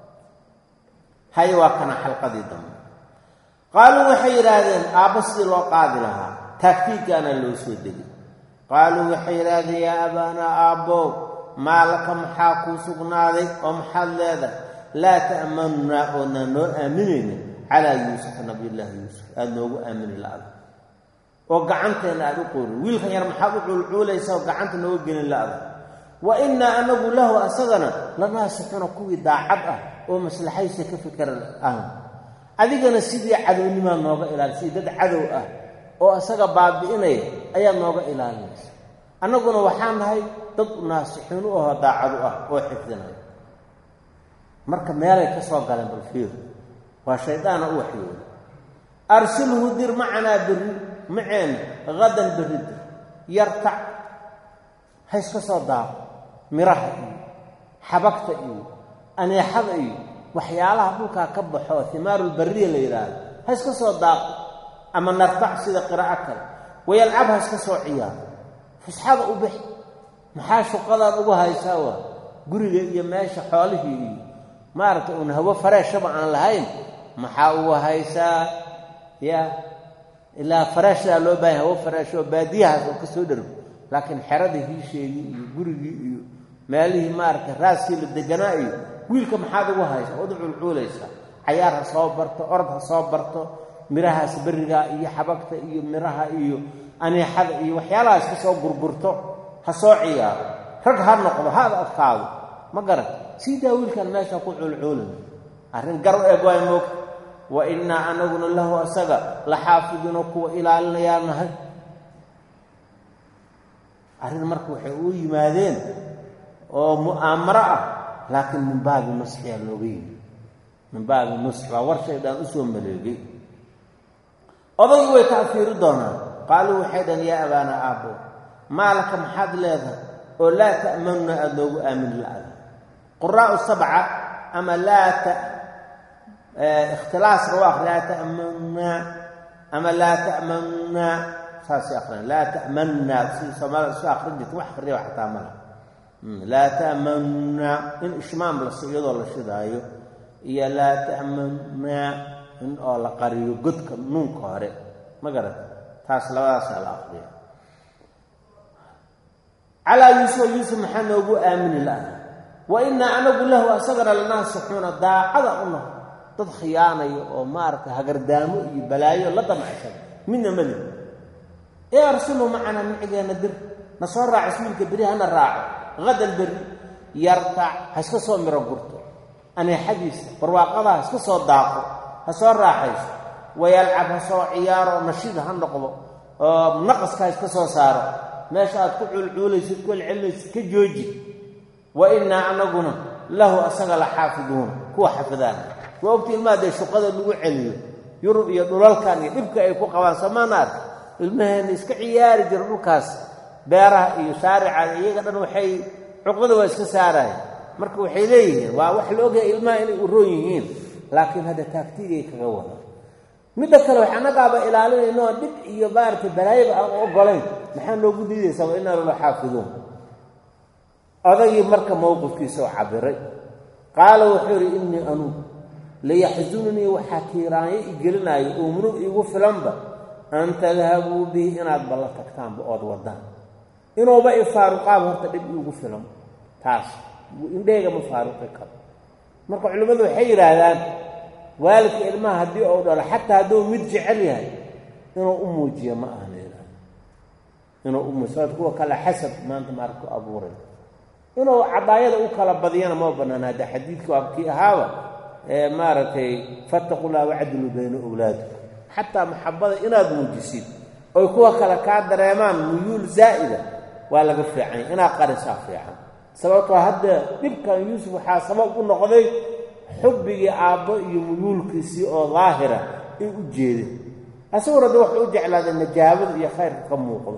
haye waa kana xalqadii dambe qaaluu waxay yidhaahdeen aabba sidii loo qaadi lahaa taagtiiggaana loo soo degay qaaluu waxay yidhaahdeen yaa abaanaa aabbow maa laka maxaa kuu sugnaaday oo maxaad leedahay laa ta'manunaa oodnaan noo aaminaynin calaa yuusufa nabiyullaahi yuusuf aada noogu aamini la-da oo gacanteenna aada u qoorin wiilkan yar maxaad u cuulcuulaysa oo gacanta nooga gelin la-da wa innaa anagu lahu asagana lanaasixuna kuwii daacad ah oo maslaxaysa ka fikra ah adigana sidii cadownimaa nooga ilaali sidii dad cadow ah oo isaga baabi'inaya ayaad nooga ilaalinaysa annaguna waxaan nahay dad naasixiin u ahoo daacadu ah oo xifdinaya marka meelay ka soo galeen balfiir waa shaydaana u waxyooda arsilhu dir macanaa berri maceena hadan berri dir yartac ha iska soo daaqo miraha iyo xabagta iyo aneexada iyo waxyaalaha dhulkaa ka baxo himaarulbariya la yidhaahdo ha iska soo daaqo ama nartac sida qiraaco kale wayalcab ha iska soo ciyaaro fusxada u bix maxaa shuqadaan ugu haysaa waa guriga iyo meesha xoolihii iyo maaragtay uun hawo fareeshaba aan lahayn maxaa ugu haysaa ya ilaa fareeshdaa loo baahanya hawo fareesh oo baadiyahaas oo ka soo dhergo laakiin xerada hiisheegii iyo gurigii iyo meelihii maaragtay raaskii la deganaa iyo wiilka maxaad ugu haysaa ood cuulcuulaysaa cayaar ha soo barto orod ha soo barto mirahaas berrigaa iyo xabagta iyo miraha iyo aneexada iyo waxyaalahaas ka soo gurgurto ha soo ciyaaro rag ha noqdo ha ad adkaado ma garan siidaa wiilkan meesha ku cuulcuulin arrin gar u eg waay moogta wa innaa anaguna lahu asaga la xaafiduuna kuwa ilaalinayaa nahay arrin marka waxay uu yimaadeen oo mu'aamaro ah laakiin min baabi nusxiyaa looga yimi min baabi nusx baa war shaydaan u soo maleegay odaygu way tacfiiri doonaan qaaluu waxay dhahen yaa abaana aabbo maalaka maxaad leedahay oo laa ta'manuna aada noogu aamini la-da quraa'u sabca ama laa ta ikhtilaaska waa akri laa ta'manunaa ama laa ta'manunaa saasay akhriyaan laa ta'manunaa si soomaalida isu akrin jirta wax akhriya xataa mala laa ta'manunaa in ishmaam las iyadoo la shidaayo iyo laa ta'manunaa in oo la qariyo godka nuunka hore ma garata taas labadaasaa la akriya calaa yuusuf yuusuf maxaa noogu aamini la-da wa innaa anagu lahu asagana lanaasixuuna daacada u naho dad khiyaanayo oo maaragtay hagardaamo iyo balaayo la damacsan midna mali ee arsulhu macanaa micigeenna dir na soo raaco iswiilka beri hana raaco hadan beri yartac ha iska soo miro gurto aneexadiisa barwaaqada ha iska soo daaqo ha soo raaxayso wayalcab ha soo ciyaaro nashida ha noqdo oo naqaska ha iska soo saaro meesha aad ku cuulcuulaysid ku celcelinaysid ka jooji wa innaa anaguna lahu asaga la xaafiduuna kuwa xafidaan waa ogta ilmaha dee shuqada lagu celiyo yurub iyo dhulalkan iyo dhibka ay ku qabaan samaana ark ilmaheenna iska ciyaari jira dhulkaas beeraha iyo shaarica iyaga dhan waxay cuqdada waa iska saaraya marka waxay leeyihiin waa wax la ogyahay ilmaha inay uroon yihiin laakiin hadda taagtigay kaga wada midda kale wax annagaaba ilaalinayno dhib iyo maaragtay balaayaba aan u ogolayn maxaa noogu diidaysaa wa innaa lala xaafiduun odagii marka mowqifkiisa oo cabiray qaala wuxuu yidhi innii anugu layaxsununii waxaa tiiraanyo i gelinaayo oo murug iigu filanba an tadhabuu bihi inaad balla tagtaanba ood waddaan inuuba i faaruqaaba horta dhib iigu filan taas indheega ma faaruqi karo marka culimmadu waxay yidhaahdaan waalidka ilmaha haddii uu dhalo xataa hadduu mid jecel yahay inuu u muujiyo ma ahna inuu u muujiyo sababta kuwa kale xasab maanta maarka ku abuuray inuu cadaayada u kala badiyana ma bannaan hadda xadiidka waa kii ahaaba ee maaragtay fattaqu llah wacdiluu bayna owlaadikum xataa maxabada inaad muujisid oy kuwa kale kaa dareemaan muyuul zaa'ida waa laga fiicanya inaad qarisaa fiican sababtoo hadda dhibkan yuusuf waxaa sabab u noqday xubbigii aabbo iyo muyuulkiisii oo daahira ay u jeedeen asaguna de waxuu u jeclaaday najaabada iyo khayrka ka muuqdo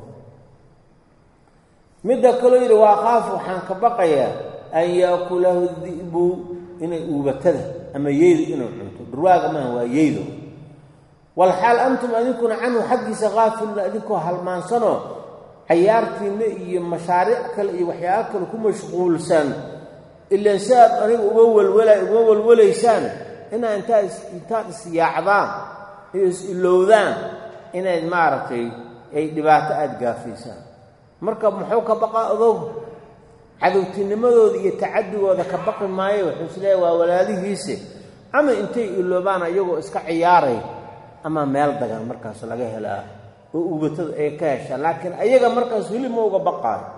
midda kaloo yidhi waa qaaf waxaan ka baqayaa an yaakulahu di'bu inay uubatada ama yeydu inuu cunto dhurwaaga maaha waa yeydo walxaal antum adinkuna canhu xaggiisa kaafiluna adinkoo halmaansanoo cayaartiinna iyo mashaariic kale iyo waxyaaba kale ku mashquulsan ilaan si aad aniga uga walwala uga walwalaysaan inaa intaa intaad isyaacdaan iyo is-ilowdaan inayd maaragtay ay dhibaato aada gaafaysaan marka muxuu ka baqaa odow cadowtinimadooda iyo tacadigooda ka baqi maayo wuxuu isleeyahy waa walaalihiise ama intay iloobaan iyagoo iska ciyaaray ama meel dagan markaas laga helaa oo ubatada ay ka heshaan laakiin ayaga markaas weli ma uga baqaayo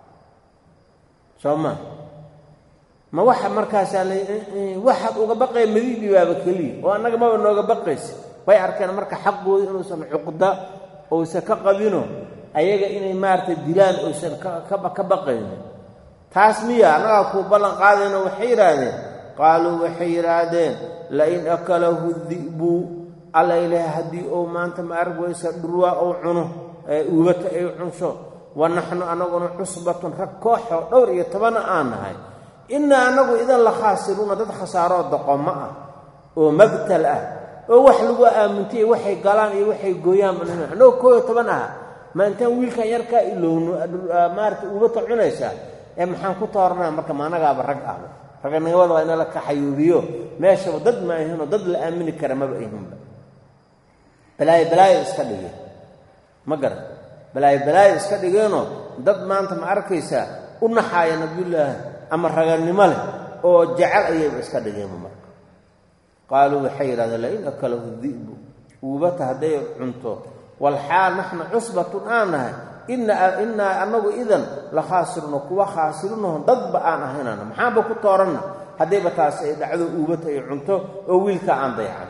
soo ma ma waxa markaasaa la waxaad uga baqaya madiidii baaba keliya oo annaga maba nooga baqaysa way arkeen marka xaqooda inuusan cuqda ousan ka qabino ayaga inay maaragtay dilaan oysan ka baqaynin taas miya annagaa kuu ballan qaadayno waxay yidhaahdeen qaaluu waxay yidhaahdeen lain akalahu di'bu alla ilaahay haddii ou maanta ma arag weysa dhurwaa ou cuno ee uubata ay cunsho wa naxnu annaguna cusbatun rag kooxoo dhowr iyo tobana aan nahay innaa annagu idan la khaasiruuna dad khasaaroo doqomo ah oo mabtal ah oo wax lagu aamintay waxay galaan iyo waxay gooyaan annagu koo iyo toban aha ma intaan wiilkan yarkaa ilowno maarata uubata cunaysaa ee maxaan ku tooranaa marka maanagaaba rag ahba raganimada waa ina la kaxayuubiyo meeshaba dad ma ahinoo dad la aamini kara maba ahinba balaayo balaayo iska dhigeen ma garan balaayo balaayo iska dhigeenoo dad maanta ma arkaysaa u naxaaya nabiyullaahi ama raganimo leh oo jecel ayayba iska dhigeenba marka qaaluu waxay yidhahdeen lain akalahu di'bu uubata hadday cunto walxaal naxnu cusbatun aan nahay innaa annagu idan la khaasirno kuwa khaasirinaho dadba aan ahaynana maxaanba ku tooranna haddayba taas ay dhacdo uubata ay cunto oo wiilka aan daycan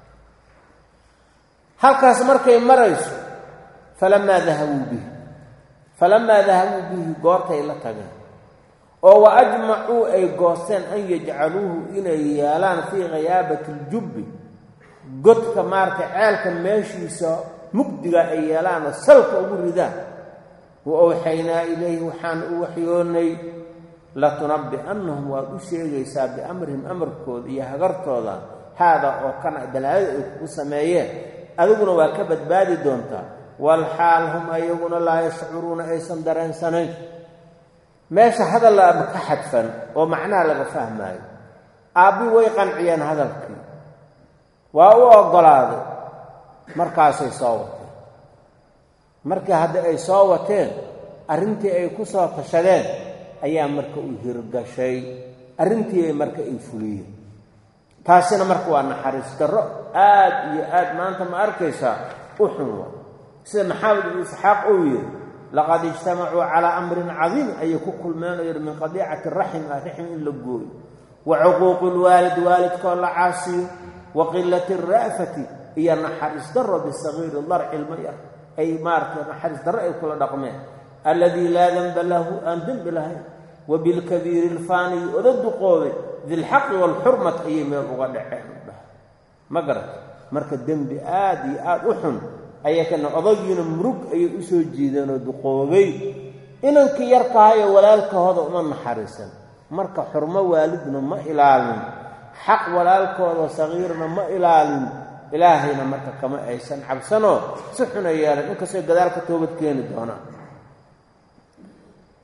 halkaas markay marayso falamaa dahabuu bihi falamaa dahabuu bihi goortay la tageen oo wa ajmacuu ay goosteen an yajcaluuhu inay yeelaan fii khiyaabati aljubbi godka maaragtay ceelka meeshiisa mugdiga ay yeelaanoo salka ugu ridaan wa awxaynaa ilayhi waxaan u waxyoonnay latunabbi'annahum waad u sheegaysaa biamrihim amarkooda iyo hagartooda haadaa oo kana balaayada ay kugu sameeyeen adiguna waa ka badbaadi doontaa walxaal hum ayaguna laa yashcuruuna aysan dareensanayn meesha hadal laaba ka xadfan oo macnaha laga fahmaayo aabbi way qanciyeen hadalkii waa u oggolaaday markaasay soo wateen markii hadda ay soo wateen arrintii ay ku soo tashadeen ayaa marka u hirgashay arrintii ay marka ay fuliyeen taasina marka waa naxariis darro aad iyo aad maanta ma arkaysaa u xun wa sida maxamed ibnu isxaaq uu yidhi laqad ijtamacuu calaa amrin cadiim ayay ku kulmeen oo yidhi min qadiicati raxim ah raxim in la gooyo wa cuquuqi lwaalid waalidkoo la caasiyo wa qilati ra'fati iyo naxariis darro bisagiiri dar cilmo yar ay maaratay naxariis darro ay kula dhaqmeen alladii laa denba lahu aan dembi lahayn wa bilkabiiri ilfaaniyi oda duqoobay dilxaqi waalxurmat ayay meel uga dhaceen udhah ma garat marka dembi aad iyo aad u xun ayay kana odagiina murug ayay u soo jiideenoo duqoobay inankii yarkahayo walaalkahooda uma naxariisan marka xurmo waalidna ma ilaalin xaq walaalkooda sagiirna ma ilaalin ilaahayna marka kama aysan cabsanoo si xuna yeelan inkastoo gadaalka toobad keeni doonaan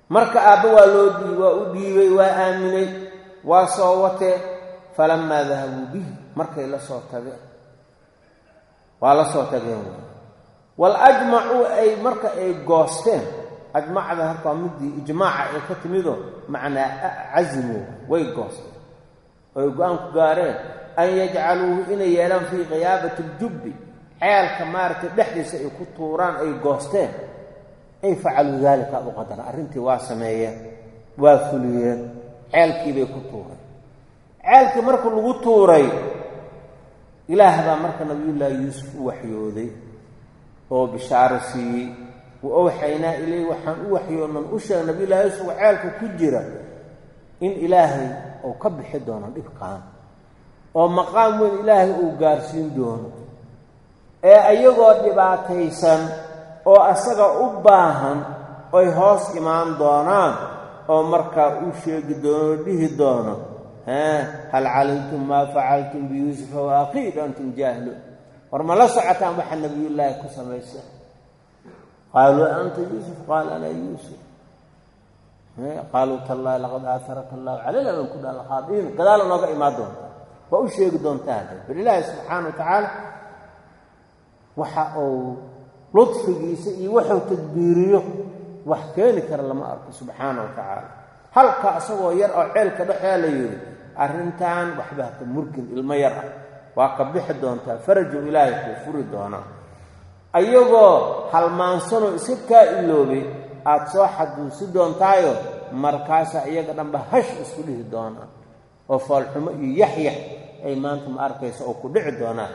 marka aabba waa loo dhii waa u dhiibay waa aaminay waa soo watee falamaa dahabuu bihi markay la soo tageen waa la soo tageen wal ajmacuu ay marka ay goosteen ajmacda halkaa midii ijmaaca ay ka timido macnaa casimo way goosteen oy go-aan ku gaareen an yajcaluuhu inay yeelaan fii khiyaabati ljubbi ceelka maaragtay dhexdiisa ay ku tuuraan ay goosteen ay facaluu daalika u qadara arrintii waa sameeyeen waa fuliyeen ceelkiibay ku tuureen ceelkii marka lagu tuuray ilaah baa marka nabiyullaahi yuusuf u waxyooday oo bishaaro siiyey wa owxaynaa iley waxaan u waxyoonan u sheeg nabiyullahi yuusuf oo ceelka ku jira in ilaahay uu ka bixi doono dhibkaan oo maqaam weyn ilaahay uu gaarsiin doono ee ayagoo dhibaataysan oo asaga u baahan oy hoos imaan doonaan oo markaa uu sheegi doono dhihi doono haa hal calimtum maa facaltum biyuusufa wa aqiid antum jaahiluun war ma la socotaan waxa nabiyullaahi ku samaysa qaaluu anta yuusuf qaal ana yuusuf qaaluu tallaahi laqad aataraka allahu calayna an kuna alkhaadiin gadaala nooga imaan doonta waa u sheegi doontaa bal ilaahi subxaana wa tacaala waxa uu ludfigiisa iyo wuxuu tadbiiriyo wax keeni kara lama arko subxaana wa tacaala halka isagoo yar oo ceelka dhexea la yidhi arrintan waxba haka murgin ilmo yar ah waa ka bixi doontaa farajuu ilaahay kuu furi doonaa ayagoo halmaansanoo iska kaa iloobay aada soo xaduusi doontaayo markaasa iyaga dhanba hash isku dhihi doonaa oo foolxumo iyo yaxyax ay maanta ma arkaysa oo ku dhici doonaa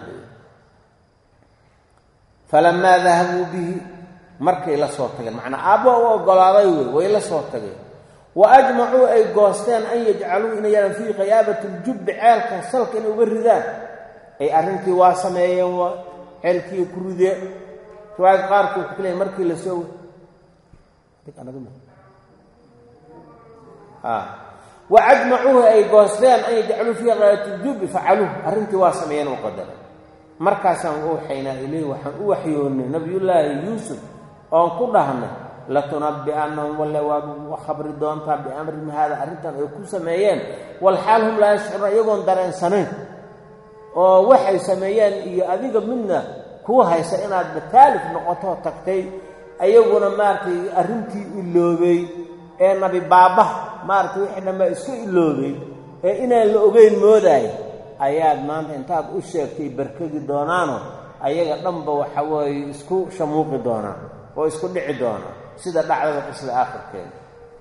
falamaa dahabuu bihi markay la soo tageen macnaa aabba u oggolaaday wey way la soo tageen wa ajmacuu ay goosteen an yajcaluu inay yeelaan fii khiyaabati ljubbi ceelka salka inay uga ridaan ay arrintii waa sameeyeen waa ceelkii ku rideen riwaayad qaarkii wuxuu ku leeyay markii la soo wa ajmacuuhu ay goosteen an yajcaluu fii khiyaabati ljubbi facaluuh arrintii waa sameeyeen u qadaray markaasaan u waxaynaa ileyh waxaan u waxyoonnay nabiyullaahi yuusuf oon ku dhahnay latunabbi'annahum walle waad khabri doontaa biamrihim haada arrintan ay ku sameeyeen walxaal hum laa yashcuruuna iyagoon dareensanayn oo waxay sameeyeen iyo adiga midna kuu haysa inaad bataalif noqotoo tagtay ayaguna maaragtay arrintii iloobay ee nabi baabbaha maaragtay wixii dhanbaa isku iloobay ee inaan la ogeyn moodaay ayaad maanta intaad u sheegtay barkagi doonaano ayaga dhanba waxa weeye isku shamuuqi doonaan oo isku dhici doonaan sida dhacdada qisada aakhirkeeda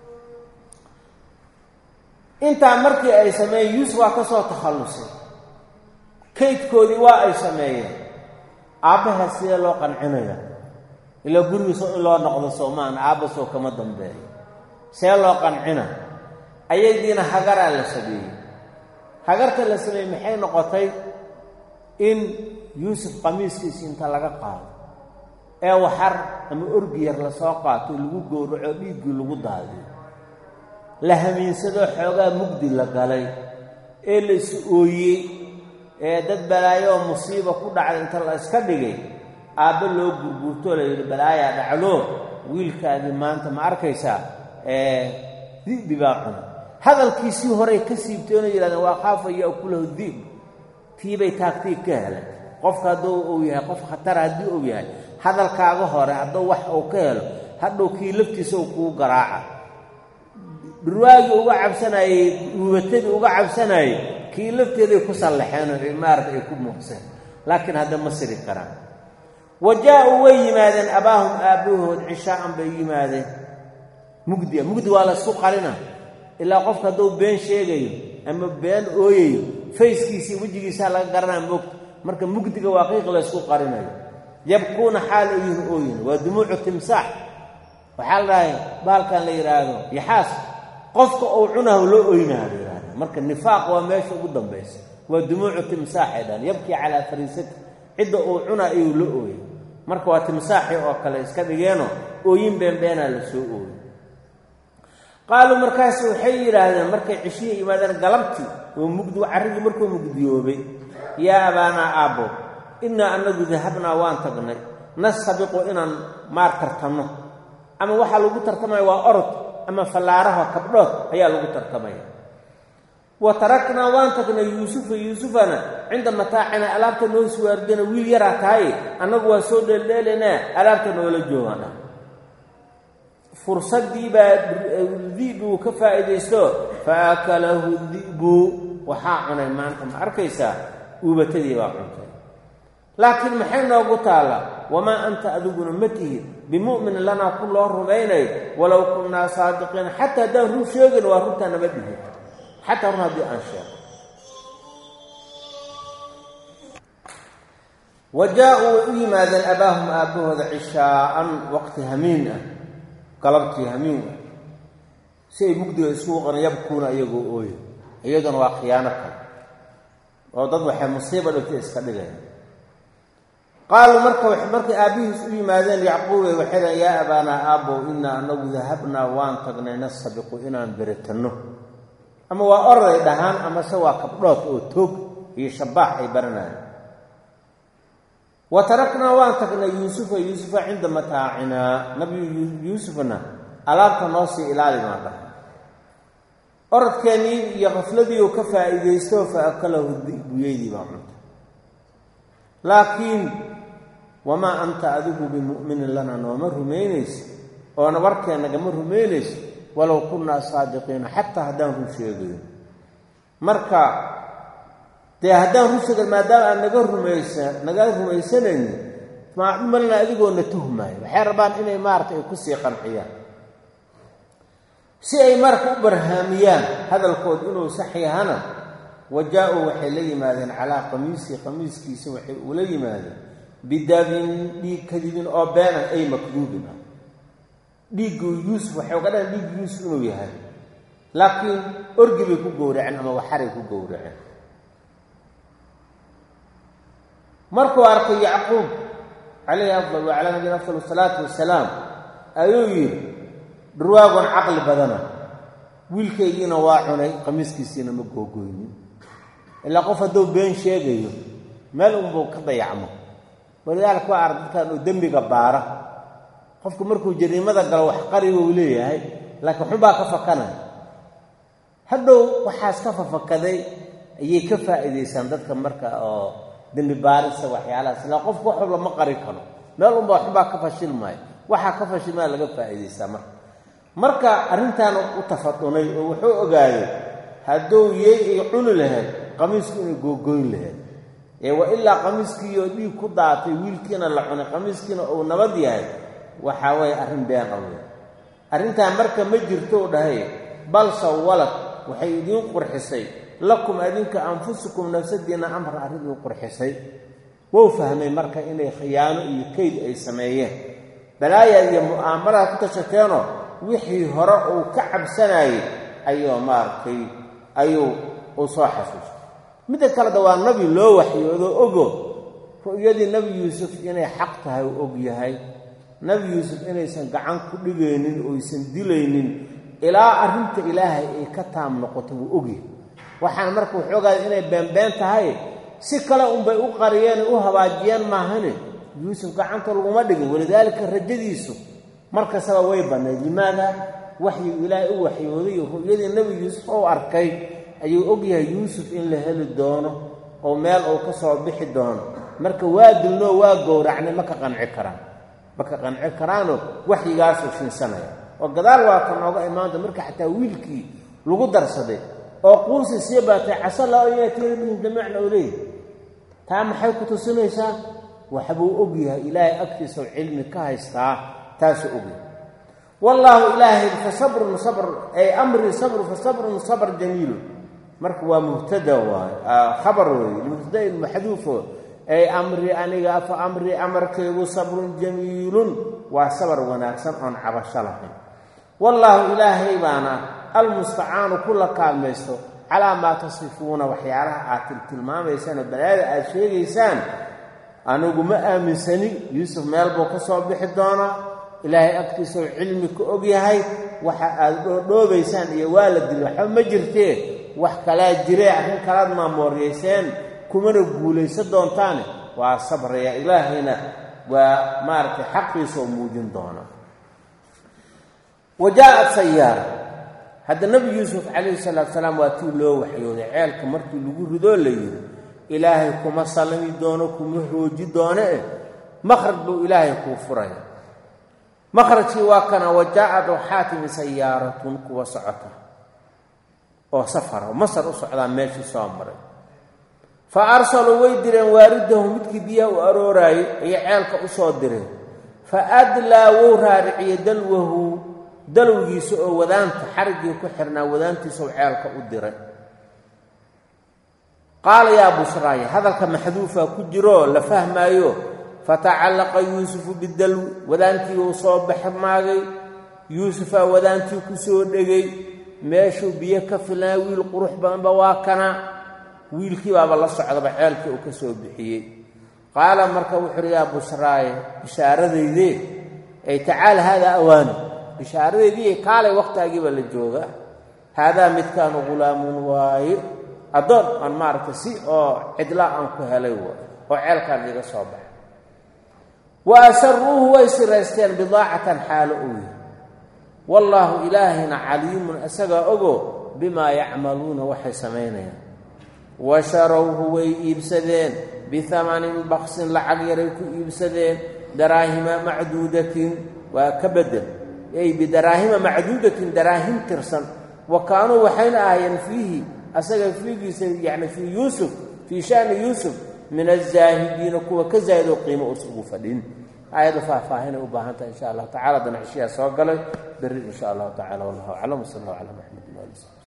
intaa markii ay sameeyeen yuusuf waa ka soo takhallusay kaydkoodii waa ay sameeyeen aabbaha sidee loo qancinaya ilaa gurigiisa in loo noqdo soomaan aabbasoo kama dambeeyo see loo qancina ayadiina hagaraa la sameeyey hagarta la sameeyey maxay noqotay in yuusuf qamiiskiisi inta laga qaado ee waxar ama orgi yar lasoo qaato lagu gowraco dhiiggii lagu daadiyo la hamiinsadoo xoogaa mugdi la galay ee la is ooyey ee dad balaayo oo musiiba ku dhacday inta la iska dhigay aabbe loo gurguurtoo la yidhi balaayaa dhacloo wiilkaagii maanta ma arkaysaa ee di'bi baa cuna hadalkiisii horey ka siibteenoo yidhahdeen waa khaafa ya'kulahu di'b tiibay taagtii ka heleen qofka hadduu uu yahay qof khatara haddii uu yahay hadalkaaga hore hadduu wax uu ka helo hadhow kii laftiisa uu kuu garaaca dhurwaagii uga cabsanayey uubatadii uga cabsanayey kii lafteeday ku sallaxeenoo maarata ay ku muuqseen laakiin hadda ma siri karaan wa jaa-uu way yimaadeen abaahum aabbahood cishaa'an bay yimaadeen mugdia mugdi waa la isku qarina ilaa qofka hadduu been sheegayo ama been ooyayo fayskiisii wejigiisaa laga garanaya moogta marka mugdiga waa qiiq la ysku qarinayo yabkuuna xaal ayuhin ooyin waa dumuucu timsaax waxaa la dhahay baalkan la yidhaahdo yaxaas qofka uu cunahu loo oynaha la yidhahda marka nifaaq waa meesha ugu dambaysa waa dumuucu timsaaxay dhahan yabkii calaa fariisati cidda uu cuna ayuu la ooyay marka waa timsaaxii oo kale iska dhigeenoo ooyin beenbeenaa la soo ooyey qaaluu markaas waxay yidhaahdeen markay cishiya yimaadeen galabtii oo mugdi carrigii markuu mugdiyoobay yaa abaanaa aabbo innaa annagu dahabnaa waan tagnay nastabiqu inaan maar tartanno ama waxaa lagu tartamaya waa orod ama fallaaraha kabdhood ayaa lagu tartamaya wa taraknaa waan tagnay yuusufa yuusufana cinda mataacina alaabta noo suwaardana wiil yaraa tahay annagu waa soo dheeldheelanaa alaabta noola joogaan fursaddii baa di'bi uu ka faa'iidaysto fa akalahu di'bu waxaa cunay maanta ma arkaysaa uubatadii baa cuntay laakiin maxay noogu taalla wamaa anta adiguna ma tihid bimu'minin lanaa ku loo rumaynay walow kunnaa saadiqiina xataa haddaan run sheegin waa runtaa nama dhihin xataa run haddii aan sheego wa jaa-uu way u yimaadeen abaahum aabbahooda cishaa'an waqti hamiin ah galabtii hamiin ah si ay mugdiga isugu qan yabkuuna iyagoo ooya iyaduna waa khiyaano kale oo dad waxay musiiba dhigtay iska dhigaya qaaluu marka markay aabbihiis u yimaadeen yacquube waxay dhahen yaa abaanaa aabbow innaa anagu dahabnaa waan tagnay nasabiqu inaan beritanno ama waa orday dhahaan amase waa kabdhood oo toog iyo shabaax ay baranayaan wa taraknaa waan tagnay yuusufa yuusufa cinda mataacinaa nabi yuusufna alaabta noo sii ilaali maan dhahay orodkeennii iyo qafladii uu ka faa'iidaysto fa akalahu dibuyeydii baa cuntay laakiin wamaa anta adigu bimu'minin lana nooma rumaynayso oona warkeennagama rumaynayso walow kunnaa saadiqiina xataa haddaan run sheegayo marka dee haddaan run sheegan maadaama aan naga rumaysa naga rumaysanayni maacmalna adigoona tuhmaayo waxay rabaan inay maaragtay ay kusii qanciyaan si ay marka u barhaamiyaan hadalkood inuu sax yahana wa jaa-uu waxay la yimaadeen calaa qamiisii qamiiskiisa waxay ula yimaadeen bidabin dhiig kadibin oo beenan ay makduubin ah dhiiggu yuusuf waxay uga dhahan dhiig yuusuf inuu yahay laakiin orgi bay ku gowraceen ama waxaray ku gowraceen markuu arkay yacquub calayhi afdal wa calaa nabiyina afdal asalaatu wasalaam ayuu yidhi dhurwaagon caqli badana wiilkaygiina waa cunay qamiiskiisiina ma googoynin ilaa qof hadduu been sheegayo meel unbuu ka dayacmo walidaalika waa arag dadkan oo dembiga baara qofku markuu jariimada galo wax qariba uu leeyahay laakiin xunbaa ka fakanaya hadhow waxaas ka fafakaday ayay ka faa'iidaysaan dadka marka oo dembi baarisa waxyaalahaas ilaa qofku wax walba ma qari karo meel unba xunbaa ka fashilmaayo waxaa ka fashilmaya laga faa'iidaysaa marka marka arrintaana u tafadunay oo wuxuu ogaaday hadduu yey ay cuni lahayd qamiisku inay googoyn lahayd ee wa ilaa qamiiskiioo dhiig ku daatay wiilkiina la cunay qamiiskiina uu nabad yahay waxaa weeye arrin been awey arrintaan marka ma jirto u dhahay bal sawalad waxay idiin qurxisay lakum adinka anfusukum nafsadiinna amra arrin idiin qurxisay wou fahmay marka inay khiyaano iyo kayd ay sameeyeen balaayaad iyo mu'aamaraad ku tashateenoo wixii hore uu ka cabsanayay ayuu maaragtay ayuu uu soo xasuustay midda kaleda waa nabi loo waxyoodo ogo ru'yadii nebi yuusuf inay xaq tahay uu og yahay nebi yuusuf inaysan gacan ku dhigaynin oysan dilaynin ilaa arrinta ilaahay ay ka taam noqoto wuu ogyahay waxaan marka wuxuu ogaaday inay beenbeen tahay si kale unbay u qariyeen u habaajiyeen maahane yuusuf gacanta laguma dhigin walidaalika rajadiisu mar kastaba way bannayd limaada waxyigu ilaahay u waxyooday iyo ru'yadii nebi yuusuf ou arkay ayuu ogyahay yuusuf in la heli doono oo meel uu ka soo bixi doono marka waa dilnoo waa gowracnay ma ka qanci karaan ma ka qanci karaanoo waxyigaasuu fiinsanaya oo gadaal waa ka nooga imaanta marka xataa wiilkii lagu darsaday oo quusi sii baatay casa laa an yaatiina minhum jamiican oo leeyahy taa maxay ku tusinaysaa waxbuu ogyahay ilaahay agtiisao cilmi ka haystaa taasuu ogyahay wallaahu ilaahay fa sabrun sabr ay amrii sabru fa sabrun sabr jamiilun marka waa mubtada waay khabar weeye mubtadain maxduufo ay amrii aniga fa amrii amarkaygu sabrun jamiilun waa sabar wanaagsan oon cabasho lahayn wallaahu ilaahay baana almustacaanu kula kaalmaysto calaa maa tasifuuna waxyaalaha aad tiltilmaamaysaanoo balaada aad sheegaysaan anigu ma aaminsani yuusuf meel buu ka soo bixi doonaa ilaahay agtiisao cilmi ka og yahay waxa aad dhoodhoobaysaan iyo waa la dili waxba ma jirtee wax kalaa jiree arrin kalaad maamooryayseen kumana guulaysan doontaane waa sabraya ilaahayna waa maaragtay xaqiisa oo muujin doona wa qaala yuusuf yaquub calayhi afdal asalaatu wasalaam ayuu yidhi dhurwaagon caqli badana wiilkaygiina waa cunay qamiiskiisiina ma googoynin ilaa qof hadduu been sheegayo meel unbuu ka dayacmo walidaalika ru'yadii nebi yuusuf inay xaq tahay uu og yahay nebi yuusuf inaysan gacan ku dhigaynin oysan dilaynin ilaa arrinta ilaahay ay ka taam noqoto wuu ogyahay waxaan marka wuxuu ogaaday inay beenbeen tahay si kale unbay u qariyeen uu habaajiyeen maahane yuusuf gacanta laguma dhigin walidaalika rajadiisu wa jaa-at sayaara hadda nebi yuusuf calayhi salaatu salaam waa tii loo waxyooday ceelka markii lagu ridoo la yidhi ilaahay kuma sallami doono kuma rooji doono eh makhraj buu ilaahay kuu furaya makhrajkii waa kana wa jaa-ad waxaa timi sayaaratun kuwa socota oo safara oo masar u socdaa meeshii soo maray fa arsaluu way direen waaridahu midkii biyaha u arooraayey ayay ceelka u soo direen fa adlaa wou raariciye dalwahu dalowgiisa oo wadaanta xariggii ku xirnaa wadaantiisau ceelka u diray qaala yaa bushraaya hadalka maxduufa ku jiroo la fahmaayo fatacallaqa yuusufu bidalwi wadaantii uu soo baxmaagay yuusufaa wadaantii ku soo dhegay meeshuu biyo ka filnaa wiil qurux badanba waa kana wiilkii baaba la socdaba ceelkii uu ka soo bixiyey qaala marka wuxuu uhi yaa bushraaye bishaaradaydee ay tacaala haadaa awaani bishaaradeydii kaalay wakhtigaagiiba la jooga haadaa midkaanu ghulaamun waaye addoon aan maaragtay si oo cidla aan ku helay wa oo ceelkaan iga soo baxay wa asaruuhu way siraysteen bidaacatan xaalo uu yahay wallaahu ilaahayna caliimun isagaa ogo bimaa yacmaluuna waxay samaynayaan wa sharowhu way iibsadeen bihamanin baksin lacag yaray ku iibsadeen daraahima macduudatin waa ka bedel ay bidaraahima macduudatin daraahim tirsan wa kaanuu waxayna ahaayeen fiihi asaga fiigiisa yacni fii yuusuf fii sha'ni yuusuf min azaahidiina kuwa ka zaahidoo qiimo us ugu fadhin aayadda faahfaahinay u baahan tahay insha allah tacala dana cishiyaa soo galay berri insha allahu tacala wallahu aclam wsal allahu calaa maxamed ali